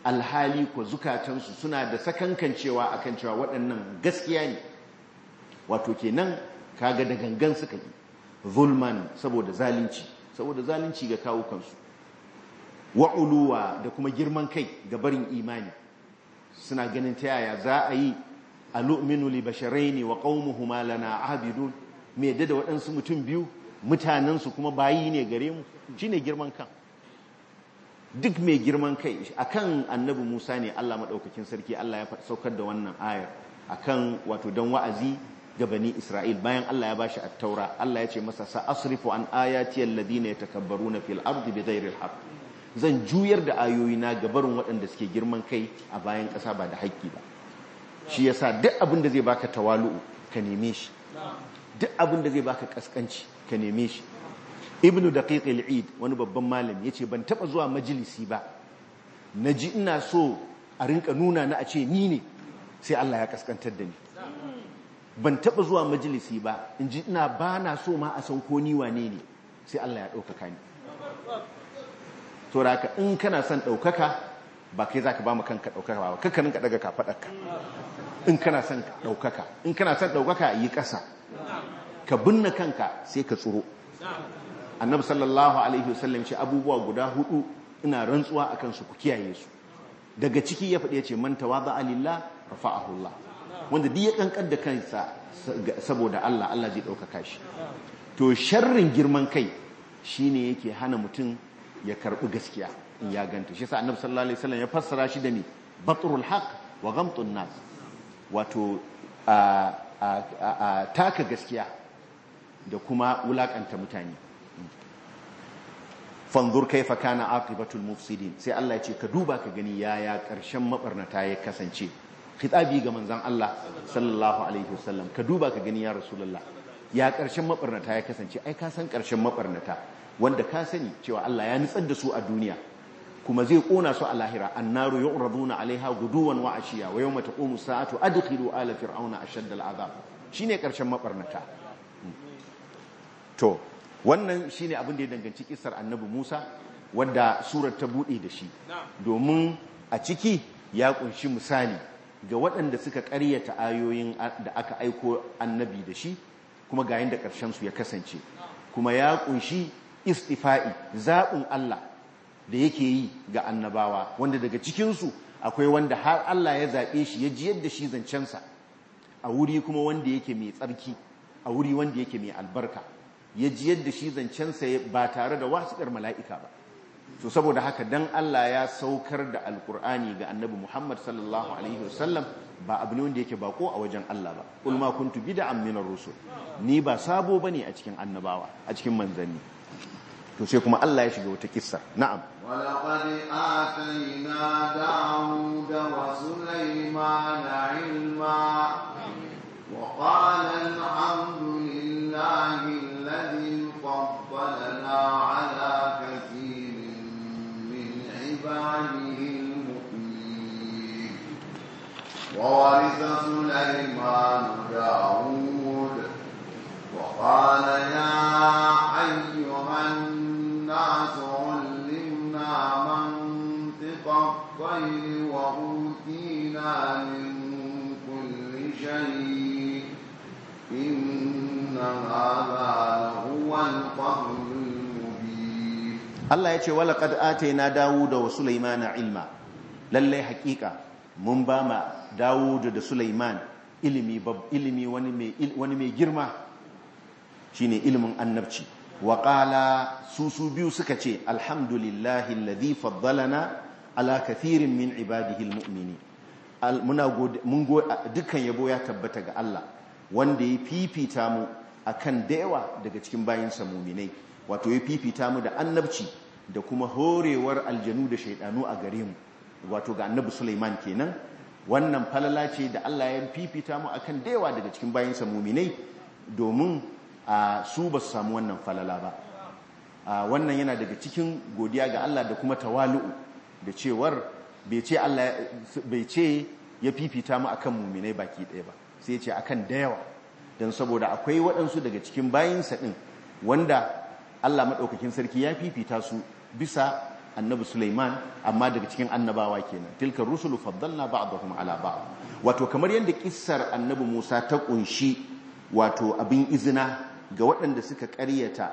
alhali ko zukatansu suna da sakankancewa akan cewa waɗannan gaskiya ne wato kenan kaga da gangan suka yi zulman saboda zalunci saboda zalunci ga kawo kansu wa'uluwa da kuma girman kai ga barin imani suna ganin ta yaya za a yi alu'minu li basharaini wa qaumuhuma lana abidun me yadda da waɗansu mutum biyu mutanensu kuma bayi ne gare mu shine girman kan duk mai girman kai akan annabi Musa ne Allah madaukakin sarki Allah ya saukar da wannan ayar akan wato dan wa'azi ga bani Isra'il bayan Allah ya bashi at-taura Allah ya ce masa sa asrifu an ayati alladhina yatakabbaruna fil ardi bighairi al-haqq zan juyar da ayoyina ga barin waɗanda suke girman kai a bayan ƙasa ba da haƙƙi ba shi yasa duk abin da zai baka tawalu'u ka neme shi duk abin da zai baka kaskanci ka neme shi ibnu daqiq al-eid wani babban malam yace ban taba zuwa majalisi ba naji ina so a rinka nuna na a ce ni ne sai Allah ya kaskantar da ni ban taba zuwa majalisi ba inji ina bana so ma a san ko ni wane ne sai Allah ya ɗaukaka ni to raka in kana son ɗaukaka ba kai zaka ba mu kanka ɗaukaka ba kanka ninka daga kafaɗarka in kana son ɗaukaka in kana son ɗaukaka yi ƙasa ka binne kanka sai ka tsoro annabi sallallahu alaihi wasallam ce abubuwa guda hudu ina rantsuwa akan su ku kiyaye su daga ciki ya faɗi ya ce man tawadha lillah rafa'ahu Allah wanda duk ya kankar da kansa saboda Allah Allah zai ɗaukaka shi to sharrin girman kai shine yake hana mutum ya karɓi gaskiya in ya ganta shi sa annabi sallallahu alaihi wasallam ya fassara shi da ni batrul haqq wa ghamtun nas wato a taka gaskiya da kuma wulakanta mutane fanzur kaifa kana aqibatul mufsidin sai Allah ya ce ka duba ka gani yaya karshen mabarnata ya kasance khitabi ga manzon Allah sallallahu alaihi wasallam ka duba ka gani ya rasulullah ya karshen mabarnata ya kasance ai ka san karshen mabarnata wanda ka sani cewa Allah ya nutsar da su a duniya kuma zai kona su a lahira annaru yu'raduna alaiha guduwan wa ashiya wa yawma taqumu sa'atu adkhilu ala fir'auna ashadda al'azab shine karshen mabarnata to wannan shine abin da ya danganci kisar annabi Musa wanda surar ta bude da shi domin a ciki ya kunshi misali ga waɗanda suka ƙaryata ayoyin da aka aiko annabi da shi kuma ga yanda ƙarshen su ya kasance kuma ya kunshi istifa'i zaɓin Allah da yake yi ga annabawa wanda daga cikinsu akwai wanda har Allah ya zaɓe shi ya jiyar da shi zancensa a wuri kuma wanda yake mai tsarki a wuri wanda yake mai albarka ya jiyar da shi zancensa ba tare da wasiƙar mala'ika ba so saboda haka dan Allah ya saukar da alkur'ani ga annabi Muhammad sallallahu alaihi wasallam ba abu ne wanda yake bako a wajen Allah ba kul ma kuntu bid'an minar rusul ni ba sabo bane a cikin annabawa a cikin manzanni to sai kuma Allah ya shiga wata kissa na'am ولقد آتينا داود وسليمان علما وقال الحمد لله الذي فضلنا على كثير من عباده المؤمنين وورث سليمان داود وقال يا أيها الناس علمنا منطق الطير وأوتينا من كل شيء إن هذا لهو الفضل المبين Allah ya ce wala qad atayna Dawuda wa Sulaimana ilma lalle hakika mun ba ma Dawuda da Sulaiman ilimi bab ilimi wani mai wani mai girma shine ilimin annabci wa qala su su biyu suka ce alhamdulillahi alladhi faddalana ala kathirin min ibadihi almu'minin muna mun dukkan yabo ya tabbata ga Allah wanda ya fifita mu akan da yawa daga cikin bayinsa mu'minai wato ya fifita mu da annabci da kuma horewar aljanu da shaidanu a gare mu wato ga annabi Sulaiman kenan wannan falala ce da Allah ya fifita mu akan da yawa daga cikin bayinsa mu'minai domin a su ba su samu wannan falala ba wannan yana daga cikin godiya ga Allah da kuma tawalu'u da cewar bai ce Allah bai ce ya fifita mu akan muminai baki ɗaya ba sai ya ce akan da yawa don saboda akwai waɗansu daga cikin bayinsa ɗin wanda Allah maɗaukakin sarki ya fifita su bisa annabi Sulaiman amma daga cikin annabawa kenan tilka rusulu faddalna ba'dahum ala ba'd wato kamar yadda kissar annabi Musa ta kunshi wato abin izina ga waɗanda suka ƙaryata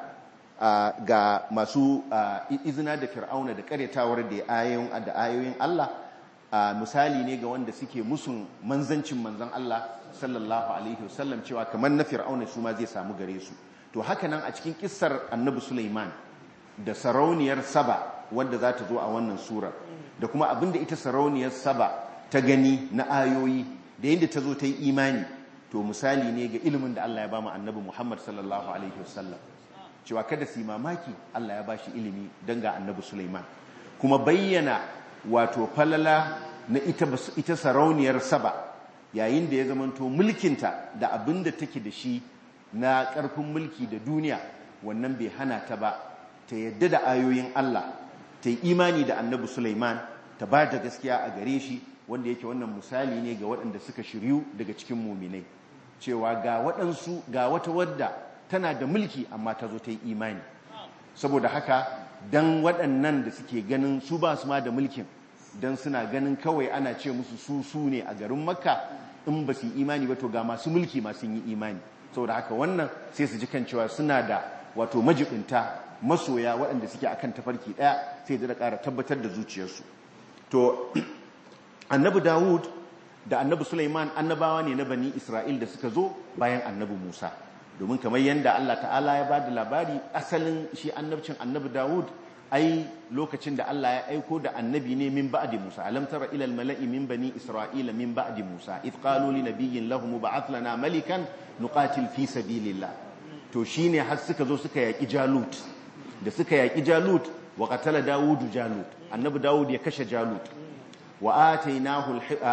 ga masu izina da fir'auna da ƙaryatawar da ayoyin da ayoyin Allah misali ne ga wanda suke musun manzancin manzan Allah sallallahu alaihi wasallam cewa kamar na fir'auna su ma zai samu gare su to haka nan a cikin kissar annabi Sulaiman da sarauniyar Saba wanda za ta zo a wannan surar da kuma abinda ita sarauniyar Saba ta gani na ayoyi da yadda ta zo ta yi imani to misali ne ga ilimin da Allah ya ba mu annabi Muhammad sallallahu alaihi wasallam cewa kada su yi mamaki Allah ya ba shi ilimi don ga annabi Sulaiman kuma bayyana wato falala na ita, ita sarauniyar Saba yayin da ya zamanto mulkinta da abin da take da shi na ƙarfin mulki da duniya wannan bai hana ta ba ta yadda da ayoyin Allah ta yi imani da annabi Sulaiman ta ba da gaskiya a gare shi wanda yake wannan misali ne ga waɗanda suka shiryu daga cikin muminai cewa ga waɗansu ga wata wadda tana da mulki amma ta zo ta yi imani saboda haka dan waɗannan da suke ganin su ba su ma da mulkin dan suna ganin kawai ana ce musu su su ne a garin makka in ba su yi imani ba to ga masu mulki masu yi imani saboda haka wannan sai su ji kan cewa suna da wato majibinta masoya waɗanda suke akan tafarki ɗaya sai da ƙara tabbatar da zuciyarsu to annabi dawud da annabi Sulaiman annabawa ne na bani Isra'il da suka zo bayan annabi Musa domin kamar yadda Allah ta'ala ya bada labari asalin shi annabcin annabi Dawud ai lokacin da Allah ya aiko da annabi ne min ba'di Musa alam tara ila al-mala'i min bani Isra'ila min ba'di Musa id qalu li nabiyyin lahum ba'ath lana malikan nuqatil fi sabilillah to shine har suka zo suka yaki Jalut da suka yaki Jalut wa qatala Dawud Jalut annabi Dawud ya kashe Jalut وآتيناه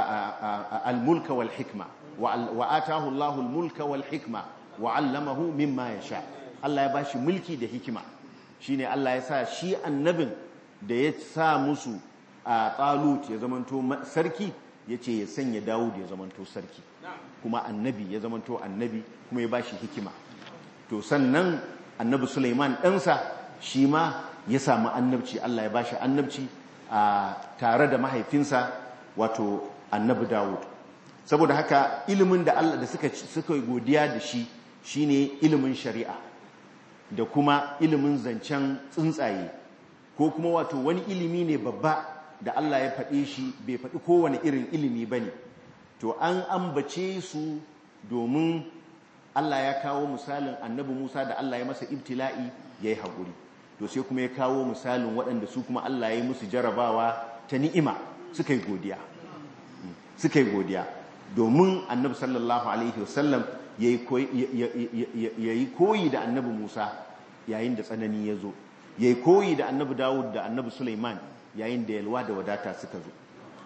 الملك والحكمة وآتاه الله الملك والحكمة وعلمه مما يشاء الله ya bashi mulki da hikima shine Allah ya sa shi annabin da ya sa musu a Talut ya zamanto sarki yace ya sanya Dawud ya zamanto sarki kuma annabi ya zamanto annabi kuma ya bashi hikima to sannan annabi Sulaiman ɗansa shi ma ya samu annabci Allah ya bashi annabci a tare da mahaifinsa wato annabi Dawud saboda haka ilimin da Allah da suka suka godiya da shi shine ilimin shari'a da kuma ilimin zancen tsuntsaye ko kuma wato wani ilimi ne babba da Allah ya faɗe shi bai faɗi kowane irin ilimi bane to an ambace su domin Allah ya kawo misalin annabi Musa da Allah ya masa ibtila'i yayi haƙuri to sai kuma ya kawo misalin waɗanda su kuma Allah ya yi musu jarabawa ta ni'ima suka yi godiya suka yi godiya domin annabi sallallahu alaihi wasallam ya yi koyi da annabi Musa yayin da tsanani ya zo ya yi koyi da annabi Dawud da annabi Sulaiman yayin da yalwa da wadata suka zo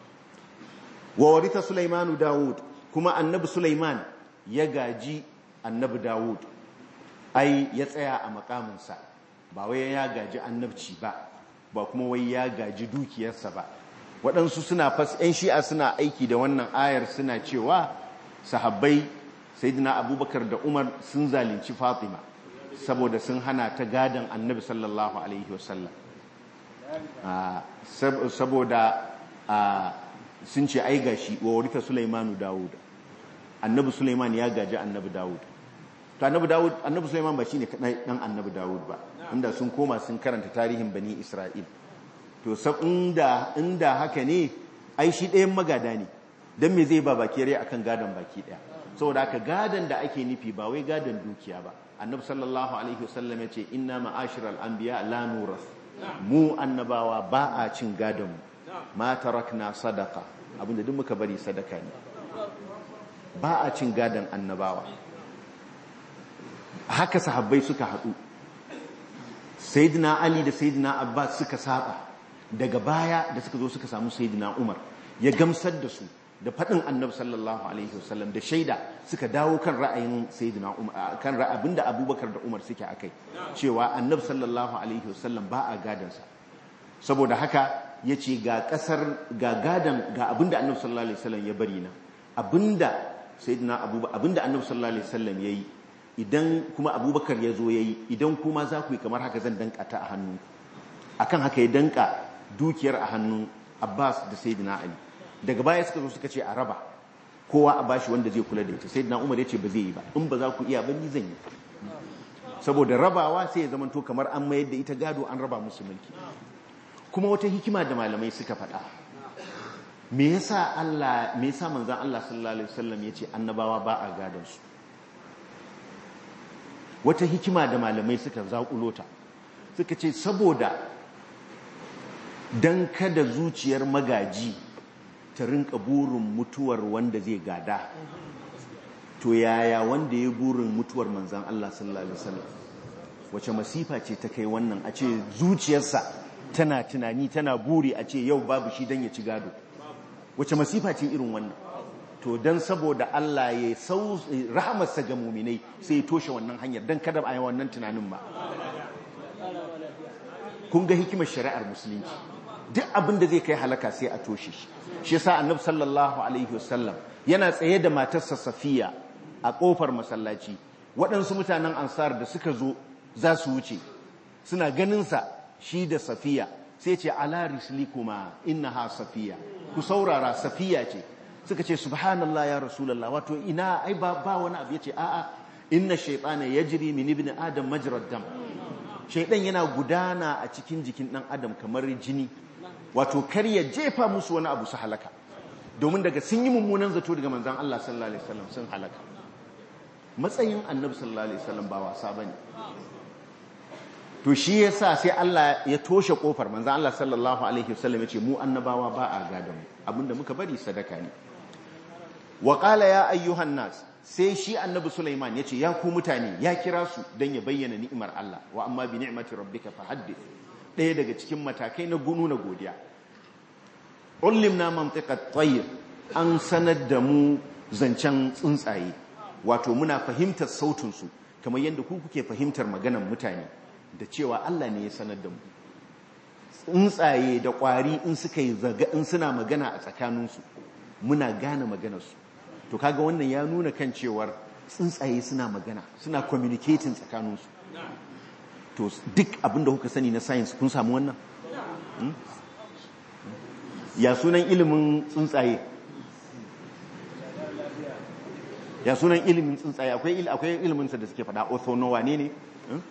wa warita Sulaimanu Dawud kuma annabi Sulaiman ya gaji annabi Dawud ai ya tsaya a makaminsa ba wai ya gaji annabci ba ba kuma wai ya gaji dukiyarsa ba waɗansu suna fas 'yan shi'a suna aiki da wannan ayar suna cewa sahabbai sayyidina abubakar da umar sun zalunci fatima saboda sun hana ta gadon annabi sallallahu alaihi wasallam saboda sun ce ai gashi wa warita sulaimanu dawud annabi sulaiman ya gaji annabi dawud to annabi dawud annabi sulaiman ba shine dan annabi dawud ba inda sun koma sun karanta tarihin bani isra'il to inda inda haka ne ai shi ɗayan magada ne dan me zai ba baki rai akan gadon baki ɗaya saboda haka gadon da ake nufi ba wai gadon dukiya ba annabi sallallahu alaihi wasallam ya ce inna ma'ashiral anbiya la nuras mu annabawa ba a cin gadon mu ma tarakna sadaqa abinda duk muka bari sadaka ne ba a cin gadon annabawa haka sahabbai suka haɗu sayyidina ali da sayyidina abbas suka saba daga baya da suka zo suka samu sayyidina umar ya gamsar da su da faɗin annabi sallallahu alaihi wasallam da shaida suka dawo kan ra'ayin sayyidina umar kan ra'abin da abubakar da umar suke akai cewa annabi sallallahu alaihi wasallam ba a gadansa saboda haka ya ce ga ƙasar ga gadan ga abinda annabi sallallahu alaihi wasallam ya bari na abinda sayyidina abubakar abinda annabi sallallahu alaihi wasallam yayi idan kuma abubakar ya zo yayi idan kuma za ku yi kamar haka zan danka ta a hannu akan haka ya danka dukiyar a hannun abbas da sayyidina ali daga baya suka zo suka ce a raba kowa a bashi wanda zai kula da ita sayyidina umar ya ce ba zai yi ba in ba za ku iya ba ni zan yi saboda rabawa sai ya zamanto kamar an mayar da ita gado an raba musu mulki kuma wata hikima da malamai suka faɗa me yasa Allah me yasa manzon Allah sallallahu alaihi wasallam yace annabawa ba a gadon su wata hikima da malamai suka zakulo ta suka ce saboda dan kada zuciyar magaji ta rinka burin mutuwar wanda zai gada to yaya wanda ya burin mutuwar manzon Allah sallallahu alaihi wasallam wace masifa ce ta kai wannan a ce zuciyarsa tana tunani tana buri a ce yau babu shi dan ya ci gado wace masifa ce irin wannan to don saboda Allah ya sau rahamarsa ga muminai sai ya toshe wannan hanyar don kada a yi wannan tunanin ba kun ga hikimar shari'ar musulunci duk abin da zai kai halaka sai a toshe shi shi yasa annabi sallallahu alaihi wasallam yana tsaye da matarsa safiya a kofar masallaci waɗansu mutanen ansar da suka zo za su wuce suna ganinsa shi da safiya sai ce ala rislikuma innaha safiya ku saurara safiya ce suka ce subhanallah ya rasulullah wato ina ai ba ba wani abu yace a'a inna shaytana yajri min ibn adam majrad dam shaydan yana gudana a cikin jikin dan adam kamar jini wato kar ya jefa musu wani abu su halaka domin daga sun yi mummunan zato daga manzon Allah sallallahu alaihi wasallam sun halaka matsayin annabi sallallahu alaihi wasallam ba wasa bane to shi yasa sai Allah ya toshe kofar manzon Allah sallallahu alaihi wasallam yace mu annabawa ba a gadan mu abinda muka bari sadaka ne wa qala ya ayyuhan nas sai shi annabi Sulaiman yace ya ku mutane ya kira su dan ya bayyana ni'imar Allah wa amma bi ni'mati rabbika fahaddith daya daga cikin matakai na gunu na godiya ullimna mantiqat tayr an sanar da mu zancen tsuntsaye wato muna fahimtar sautin su kamar yadda ku kuke fahimtar maganar mutane da cewa Allah ne ya sanar da mu tsuntsaye da ƙwari in suka yi zaga in suna magana a tsakaninsu muna gane maganarsu to kaga wannan ya nuna kan cewar tsuntsaye suna magana suna communicating tsakaninsu to duk abinda kuka sani na science kun samu wannan ya sunan ilimin tsuntsaye ya sunan ilimin tsuntsaye akwai iliminsa da suke faɗa orthonowa ne ne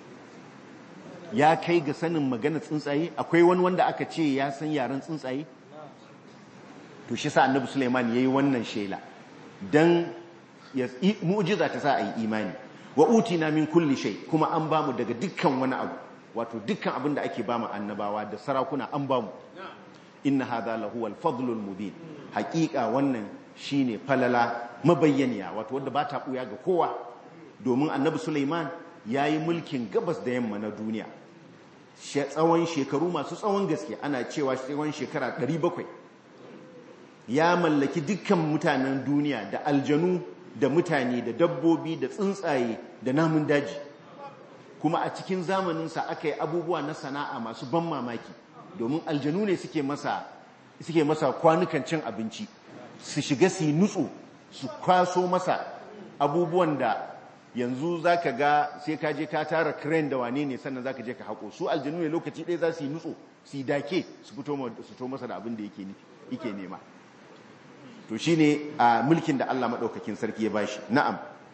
ya kai ga sanin magana tsuntsaye akwai wani wanda aka ce ya san yaren tsuntsaye to shi sa annabi Suleiman yayi wannan shela dan ya mu'jiza ta sa ayi imani wa utina min kulli shay kuma an bamu daga dukkan wani abu wato dukkan abin da ake bamu annabawa da sarakuna an bamu inna hadha lahu al-fadlul mubin haqiqa wannan shine falala mabayyaniya wato wanda ba ta buya ga kowa domin annabi Suleiman yayi mulkin gabas da yamma na duniya tsawon shekaru masu tsawon gaske ana cewa tsawon shekara 700 ya mallaki dukkan mutanen duniya da aljanu da mutane da dabbobi da tsuntsaye da namun daji kuma a cikin zamaninsa aka yi abubuwa na sana'a masu ban mamaki domin aljanu ne suke masa suke masa kwanukan cin abinci su shiga su yi nutsu su kwaso masa abubuwan da yanzu za ka ga sai ka je ka tara crane da wane ne sannan za ka je ka haƙo su aljanu ne lokaci ɗaya za su yi nutso su yi dake su fito masa da abin da yake nema to shi ne a mulkin da Allah maɗaukakin sarki ya bashi na'am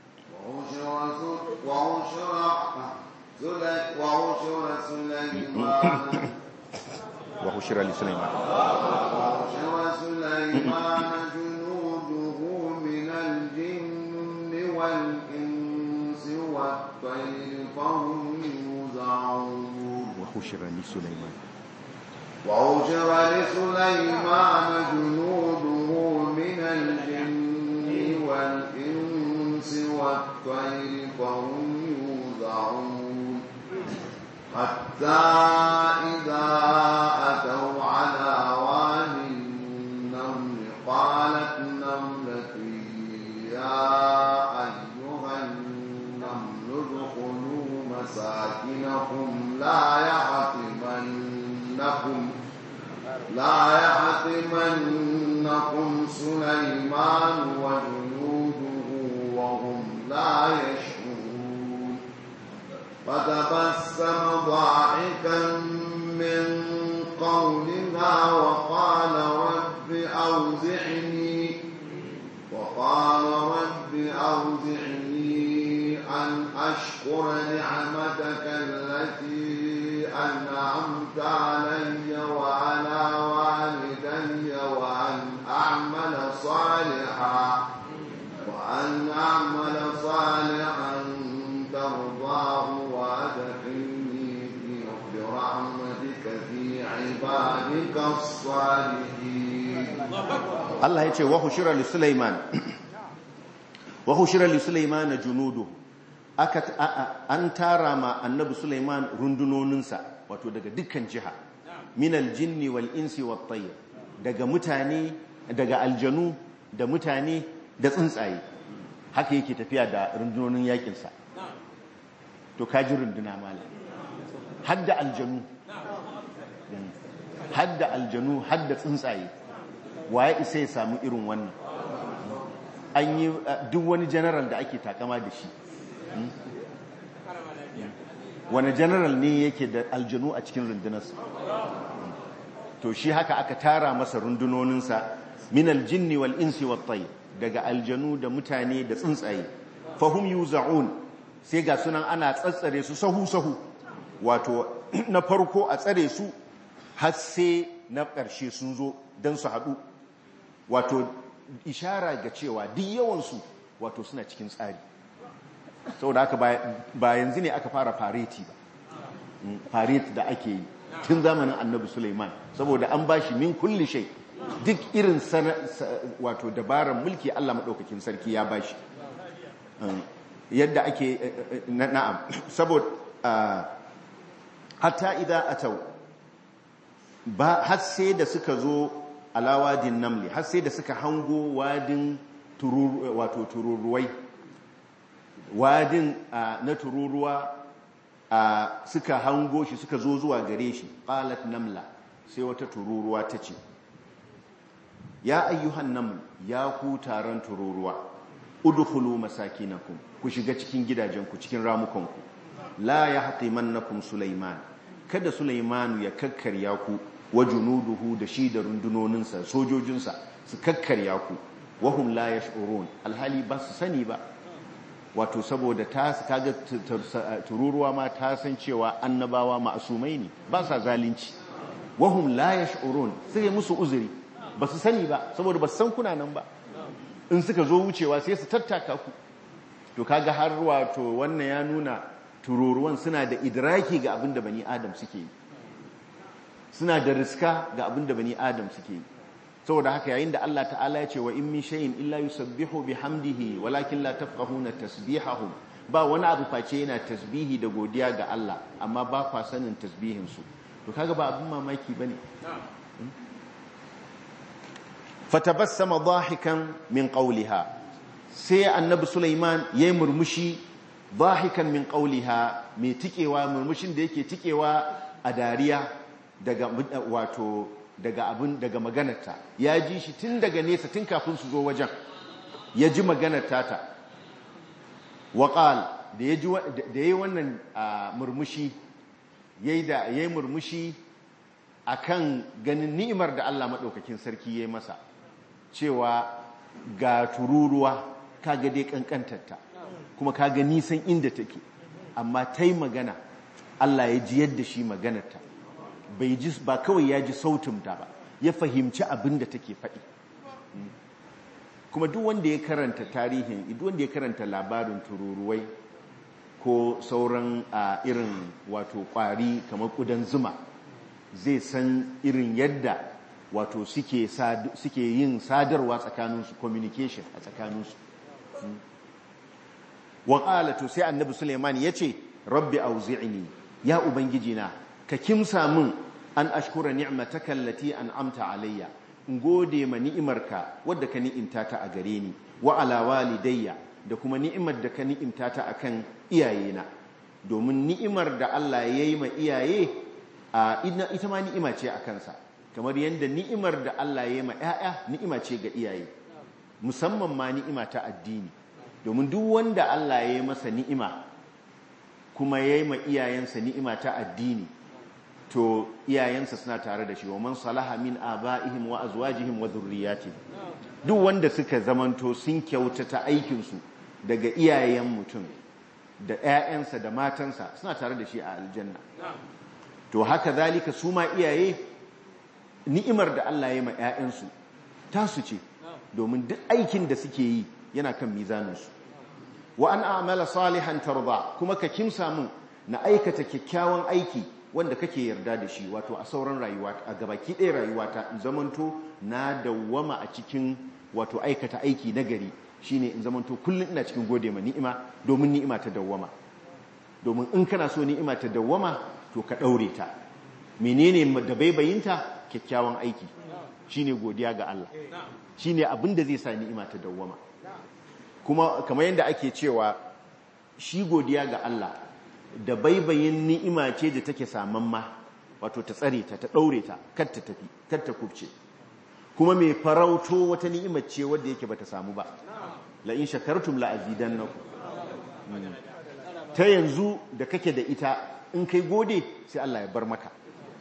wa hushira li sulaiman wa sulaiman junuduhu min al-jinni wal والطير فهم يوزعون وحشر لسليمان وحشر لسليمان جنوده من الجن والإنس والطير فهم يوزعون حتى إذا أتوا على واد النمل قالت نملة يا مساكنكم لا يحطمنكم لا يحطمنكم سليمان وجنوده وهم لا يشعرون فتبسم ضاحكا من قولها أن أشكر نعمتك التي أنعمت علي وعلى والدي وأن أعمل صالحا وأن أعمل صالحا ترضاه وأدخلني في برحمتك في عبادك الصالحين Allah ya ce wa hushira li Sulaiman wa hushira li Sulaiman junudu aka an tara ma annabi Sulaiman rundunoninsa wato daga dukkan jiha minal jinni wal insi wat tayr daga mutane daga aljanu da mutane da tsuntsaye haka yake tafiya da rundunonin yakinsa to kaji runduna mala hadda aljanu hadda aljanu hadda tsuntsaye waye isa ya samu irin wannan an yi duk wani general da ake takama da shi wani general ne yake da aljanu a cikin rundunarsa to shi haka aka tara masa rundunoninsa min aljinni wal insi wat tayr daga aljanu da mutane da tsuntsaye fahum yuza'un sai ga sunan ana tsatsare su sahu sahu wato na farko a tsare su har sai na ƙarshe sun zo don su haɗu wato ishara ga cewa duk yawansu wato suna cikin tsari saboda haka ba yanzu ne aka fara fareti ba fareti da ake yi tun zamanin annabi suleiman saboda an bashi min kulli shai duk irin wato dabarar mulki allah maɗaukakin sarki ya bashi yadda ake na'am saboda hatta idan atau ba har sai da suka zo alawadin namli har sai da suka hango wadin wato tururuwai wadin na tururuwa suka hango shi suka zo zuwa gare shi qalat namla sai wata tururuwa ta ce ya ayyuhan naml ya ku taron tururuwa udkhulu masakinakum ku shiga cikin gidajenku cikin ramukanku la yahtimannakum sulaiman kada sulaimanu ya kakkarya ku wa junuduhu da shi da rundunoninsa sojojinsa su kakkarya ku wahum la yash'urun alhali ba su sani ba wato saboda ta kaga tururuwa ma ta san cewa annabawa ma'asumai ne ba sa zalunci wahum la yash'urun sai musu uzuri ba su sani ba saboda ba su san kuna nan ba in suka zo wucewa sai su tattaka ku to kaga har wato wannan ya nuna tururuwan suna da idraki ga abin da bani adam suke yi suna da riska ga abin da bani adam suke yi saboda haka yayin da Allah ta'ala ya ce wa in min shay'in illa yusabbihu bihamdihi walakin la tafqahuna tasbihahum ba wani abu face yana tasbihi da godiya ga Allah amma ba kwa sanin tasbihin su to kaga ba abin mamaki bane fatabassama dahikan min qawliha sai annabi Sulaiman yayi murmushi dahikan min qawliha mai tikewa murmushin da yake tikewa a dariya daga wato daga abin daga maganarta ya ji shi tun daga nesa tun kafin su zo wajen ya ji maganar tata waƙal da ya yi wannan murmushi ya yi murmushi a kan ganin ni'imar da Allah maɗaukakin sarki ya yi masa cewa ga tururuwa kaga dai ƙanƙantarta kuma kaga nisan inda take amma ta yi magana Allah ya ji yadda shi maganarta bai ji ba kawai ya ji sautin ta ba ya fahimci abin da take faɗi kuma duk wanda ya karanta tarihin duk wanda ya karanta labarin tururuwai ko sauran a irin wato kwari kamar kudan zuma zai san irin yadda wato suke yin sadarwa tsakaninsu communication a tsakaninsu wa to sai annabi suleiman ya ce rabbi auzi'ni ya ubangiji na ka kimsa min an ashkura ni'mataka allati an'amta alayya in gode ma ni'imarka wadda ka ni'imta ta a gare ni wa ala walidayya da kuma ni'imar da ka ni'imta ta akan iyayena domin ni'imar da Allah ya yi ma iyaye a ita ma ni'ima ce a kansa kamar yadda ni'imar da Allah ya yi ma 'ya'ya ni'ima ce ga iyaye musamman ma ni'ima ta addini domin duk wanda Allah ya yi masa ni'ima kuma ya yi ma iyayensa ni'ima ta addini to iyayensa suna tare da shi wa man salaha min aba'ihim wa azwajihim wa dhurriyyatihim duk wanda suka zamanto sun kyautata aikinsu daga iyayen mutum da 'ya'yansa da matansa suna tare da shi a aljanna to haka zalika su ma iyaye ni'imar da Allah ya ma 'ya'yansu tasu ce domin duk aikin da suke yi yana kan mizaninsu wa an a'mala salihan tarda kuma ka kimsa mun na aikata kyakkyawan aiki wanda kake yarda da shi wato a sauran rayuwa a gabaki ɗaya rayuwata in zamanto na dawwama a cikin wato aikata aiki na gari shine in zamanto kullum ina cikin gode ma ni'ima domin ni'ima ta dawwama domin in kana so ni'ima ta dawwama to ka ɗaure ta menene da baibayinta kyakkyawan aiki shine godiya ga Allah shine abin da zai sa ni'ima ta dawwama kuma kamar yadda ake cewa shi godiya ga Allah da baibayin ni'ima ce da take samamma wato ta tsare ta ta daure ta kar ta tafi kar ta kubce kuma mai farauto wata ni'imar ce wadda yake bata samu ba la in shakartum la azidannakum ta yanzu da kake da ita in kai gode sai Allah ya bar maka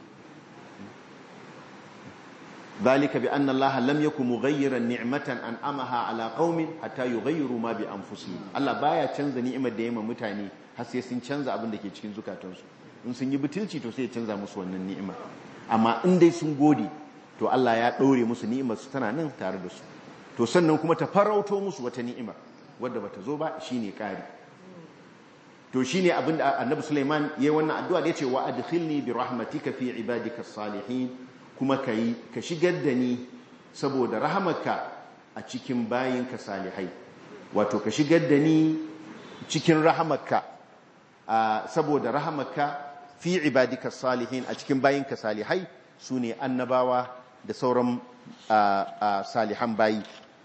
ذلك بأن الله لم يكن مغيرا نعمة أنعمها على قوم حتى يغيروا ما بأنفسهم الله بايا canza ni'imar da yayin mutane har sai sun canza abin da ke cikin zukatansu in sun yi butulci to sai ya canza musu wannan ni'ima amma in dai sun gode to Allah ya ɗaure musu ni'imar su tana nan tare da su to sannan kuma ta farauto musu wata ni'imar wadda bata zo ba shine ƙari to shine abin da Annabi Sulaiman yayi wannan addu'a da yace wa adkhilni bi rahmatika fi ibadika salihin kuma ka yi ka shigar da ni saboda rahamarka a cikin bayinka salihai wato ka shigar da ni cikin rahamarka saboda rahamarka fi ibadika salihin a cikin bayinka salihai su ne annabawa da sauran salihan bayi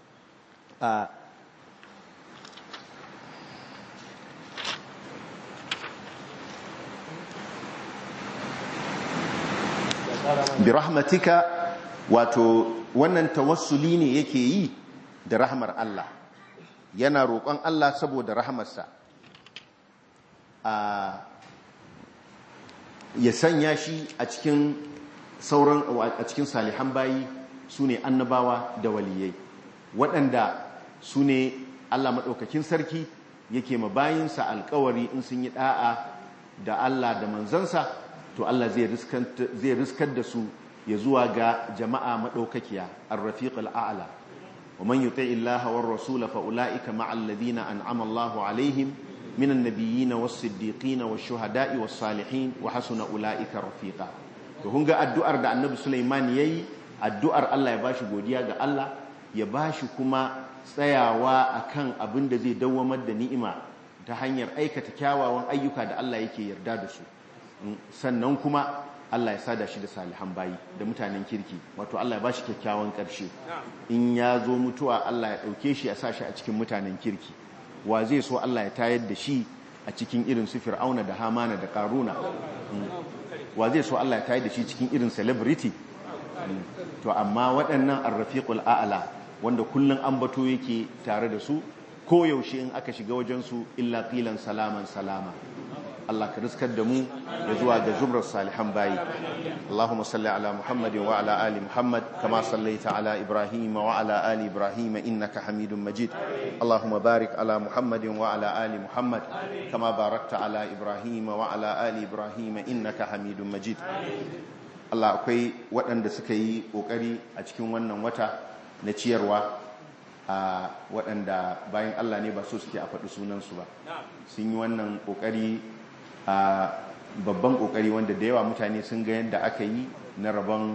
bi rahmatika wato wannan tawassuli ne yake yi da rahmar Allah yana roƙon Allah saboda rahmarsa ya sanya shi a cikin sauran a cikin salihan bayi su ne annabawa da waliyai waɗanda su ne Allah maɗaukakin sarki yake ma bayinsa alkawari in sun yi ɗa'a da Allah da manzansa to Allah zai riskar da su ya zuwa ga jama'a maɗaukakiya ar-rafiq al'ala wa man yuti illaha war rasula fa ulaika ma'al ladina an'ama Allahu alaihim minan nabiyyin was siddiqin was shuhada'i was salihin wa hasuna ulaika rafiqa to kun ga addu'ar da Annabi Sulaiman yayi addu'ar Allah ya bashi godiya ga Allah ya bashi kuma tsayawa akan abin da zai dawwamar da ni'ima ta hanyar aikata kyawawan ayyuka da Allah yake yarda da su sannan kuma Allah ya sada shi da salihan bayi da mutanen kirki wato Allah ya bashi kyakkyawan ƙarshe in ya zo mutuwa Allah ya ɗauke shi ya sa shi a cikin mutanen kirki wa zai so Allah ya tayar da shi a cikin irin su fir'auna da hamana da karuna wa zai so Allah ya tayar da shi cikin irin celebrity to amma waɗannan arrafiqul a'la wanda kullun ambato yake tare da su ko yaushe in aka shiga wajen su illa qilan salaman salama Allah ka riskar da mu ya zuwa ga zumrar salihan bayi Allahumma salli ala Muhammad wa ala ali Muhammad kama sallaita ala Ibrahim wa ala ali Ibrahim innaka Hamidum Majid Allahumma barik ala Muhammad wa ala ali Muhammad kama barakta ala Ibrahim wa ala ali Ibrahim innaka Hamidum Majid Allah akwai waɗanda suka yi ƙoƙari a cikin wannan wata na ciyarwa a waɗanda bayan Allah ne ba so suke a faɗi sunansu ba sun yi wannan ƙoƙari a babban kokari wanda da yawa mutane sun ga yadda aka yi na rabon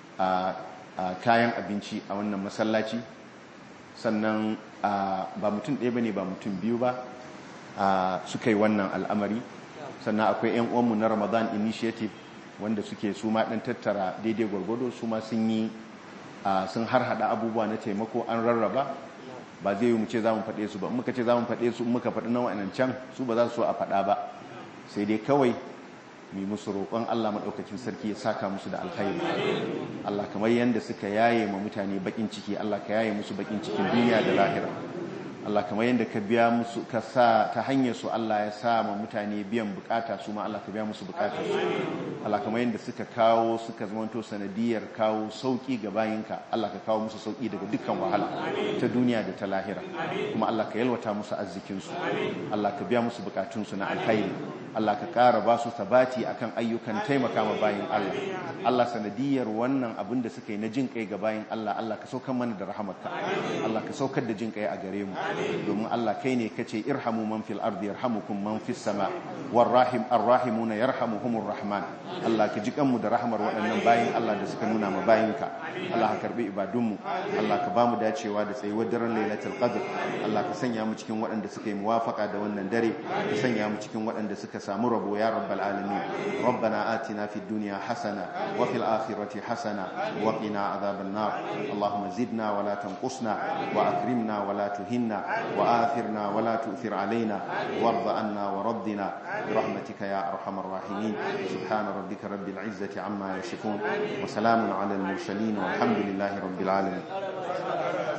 kayan abinci a wannan masallaci sannan ba mutum ɗaya bane ba mutum biyu ba suka yi wannan al'amari sannan akwai 'yan uwanmu na ramadan initiative wanda suke su ma ɗan tattara daidai gwargwado su ma sun yi sun har hada abubuwa na taimako an rarraba ba zai yi mu ce za mu faɗe su ba muka ce za mu faɗe su muka faɗi na wa'annan can su ba za su so a faɗa ba sai dai kawai mai musu roƙon Allah maɗaukakin sarki ya saka musu da alkhairi Allah kamar yadda suka yaye ma mutane bakin ciki Allah ka yaye musu bakin cikin duniya da lahira Allah kamar yadda ka biya musu ka sa ta hanyar su Allah ya sa ma mutane biyan bukata su ma Allah ka biya musu bukatar su Allah kamar yadda suka kawo suka zamanto sanadiyar kawo sauki ga bayinka Allah ka kawo musu sauki daga dukkan wahala ta duniya da ta lahira kuma Allah ka yalwata musu arzikin su Allah ka biya musu bukatun su na alkhairi Allah ka ƙara ba su sabati akan ayyukan taimaka ma bayin Allah Allah sanadiyar wannan abin da suka yi na jin kai ga bayin Allah Allah ka saukar mana da rahamarka Allah ka saukar da jin kai a gare mu domin Allah kai ne kace irhamu man fil ardi yarhamukum man fis sama war rahim arrahimuna yarhamuhumur rahman Allah ka ji kanmu da rahamar waɗannan bayin Allah da suka nuna ma bayinka Allah ka karbi ibadunmu Allah ka bamu dacewa da tsayuwar daren lailatul qadr Allah ka sanya mu cikin waɗanda suka yi muwafaka da wannan dare ka sanya mu cikin waɗanda suka samu rabo ya rabbal alamin rabbana atina fid dunya hasana wa fil akhirati hasana wa qina adhaban nar allahumma zidna wa la tanqusna wa akrimna wa la tuhinna wa athirna wa la tu'thir alaina warda anna wa raddina برحمتك يا أرحم الراحمين سبحان ربك رب العزة عما يصفون وسلام على المرسلين والحمد لله رب العالمين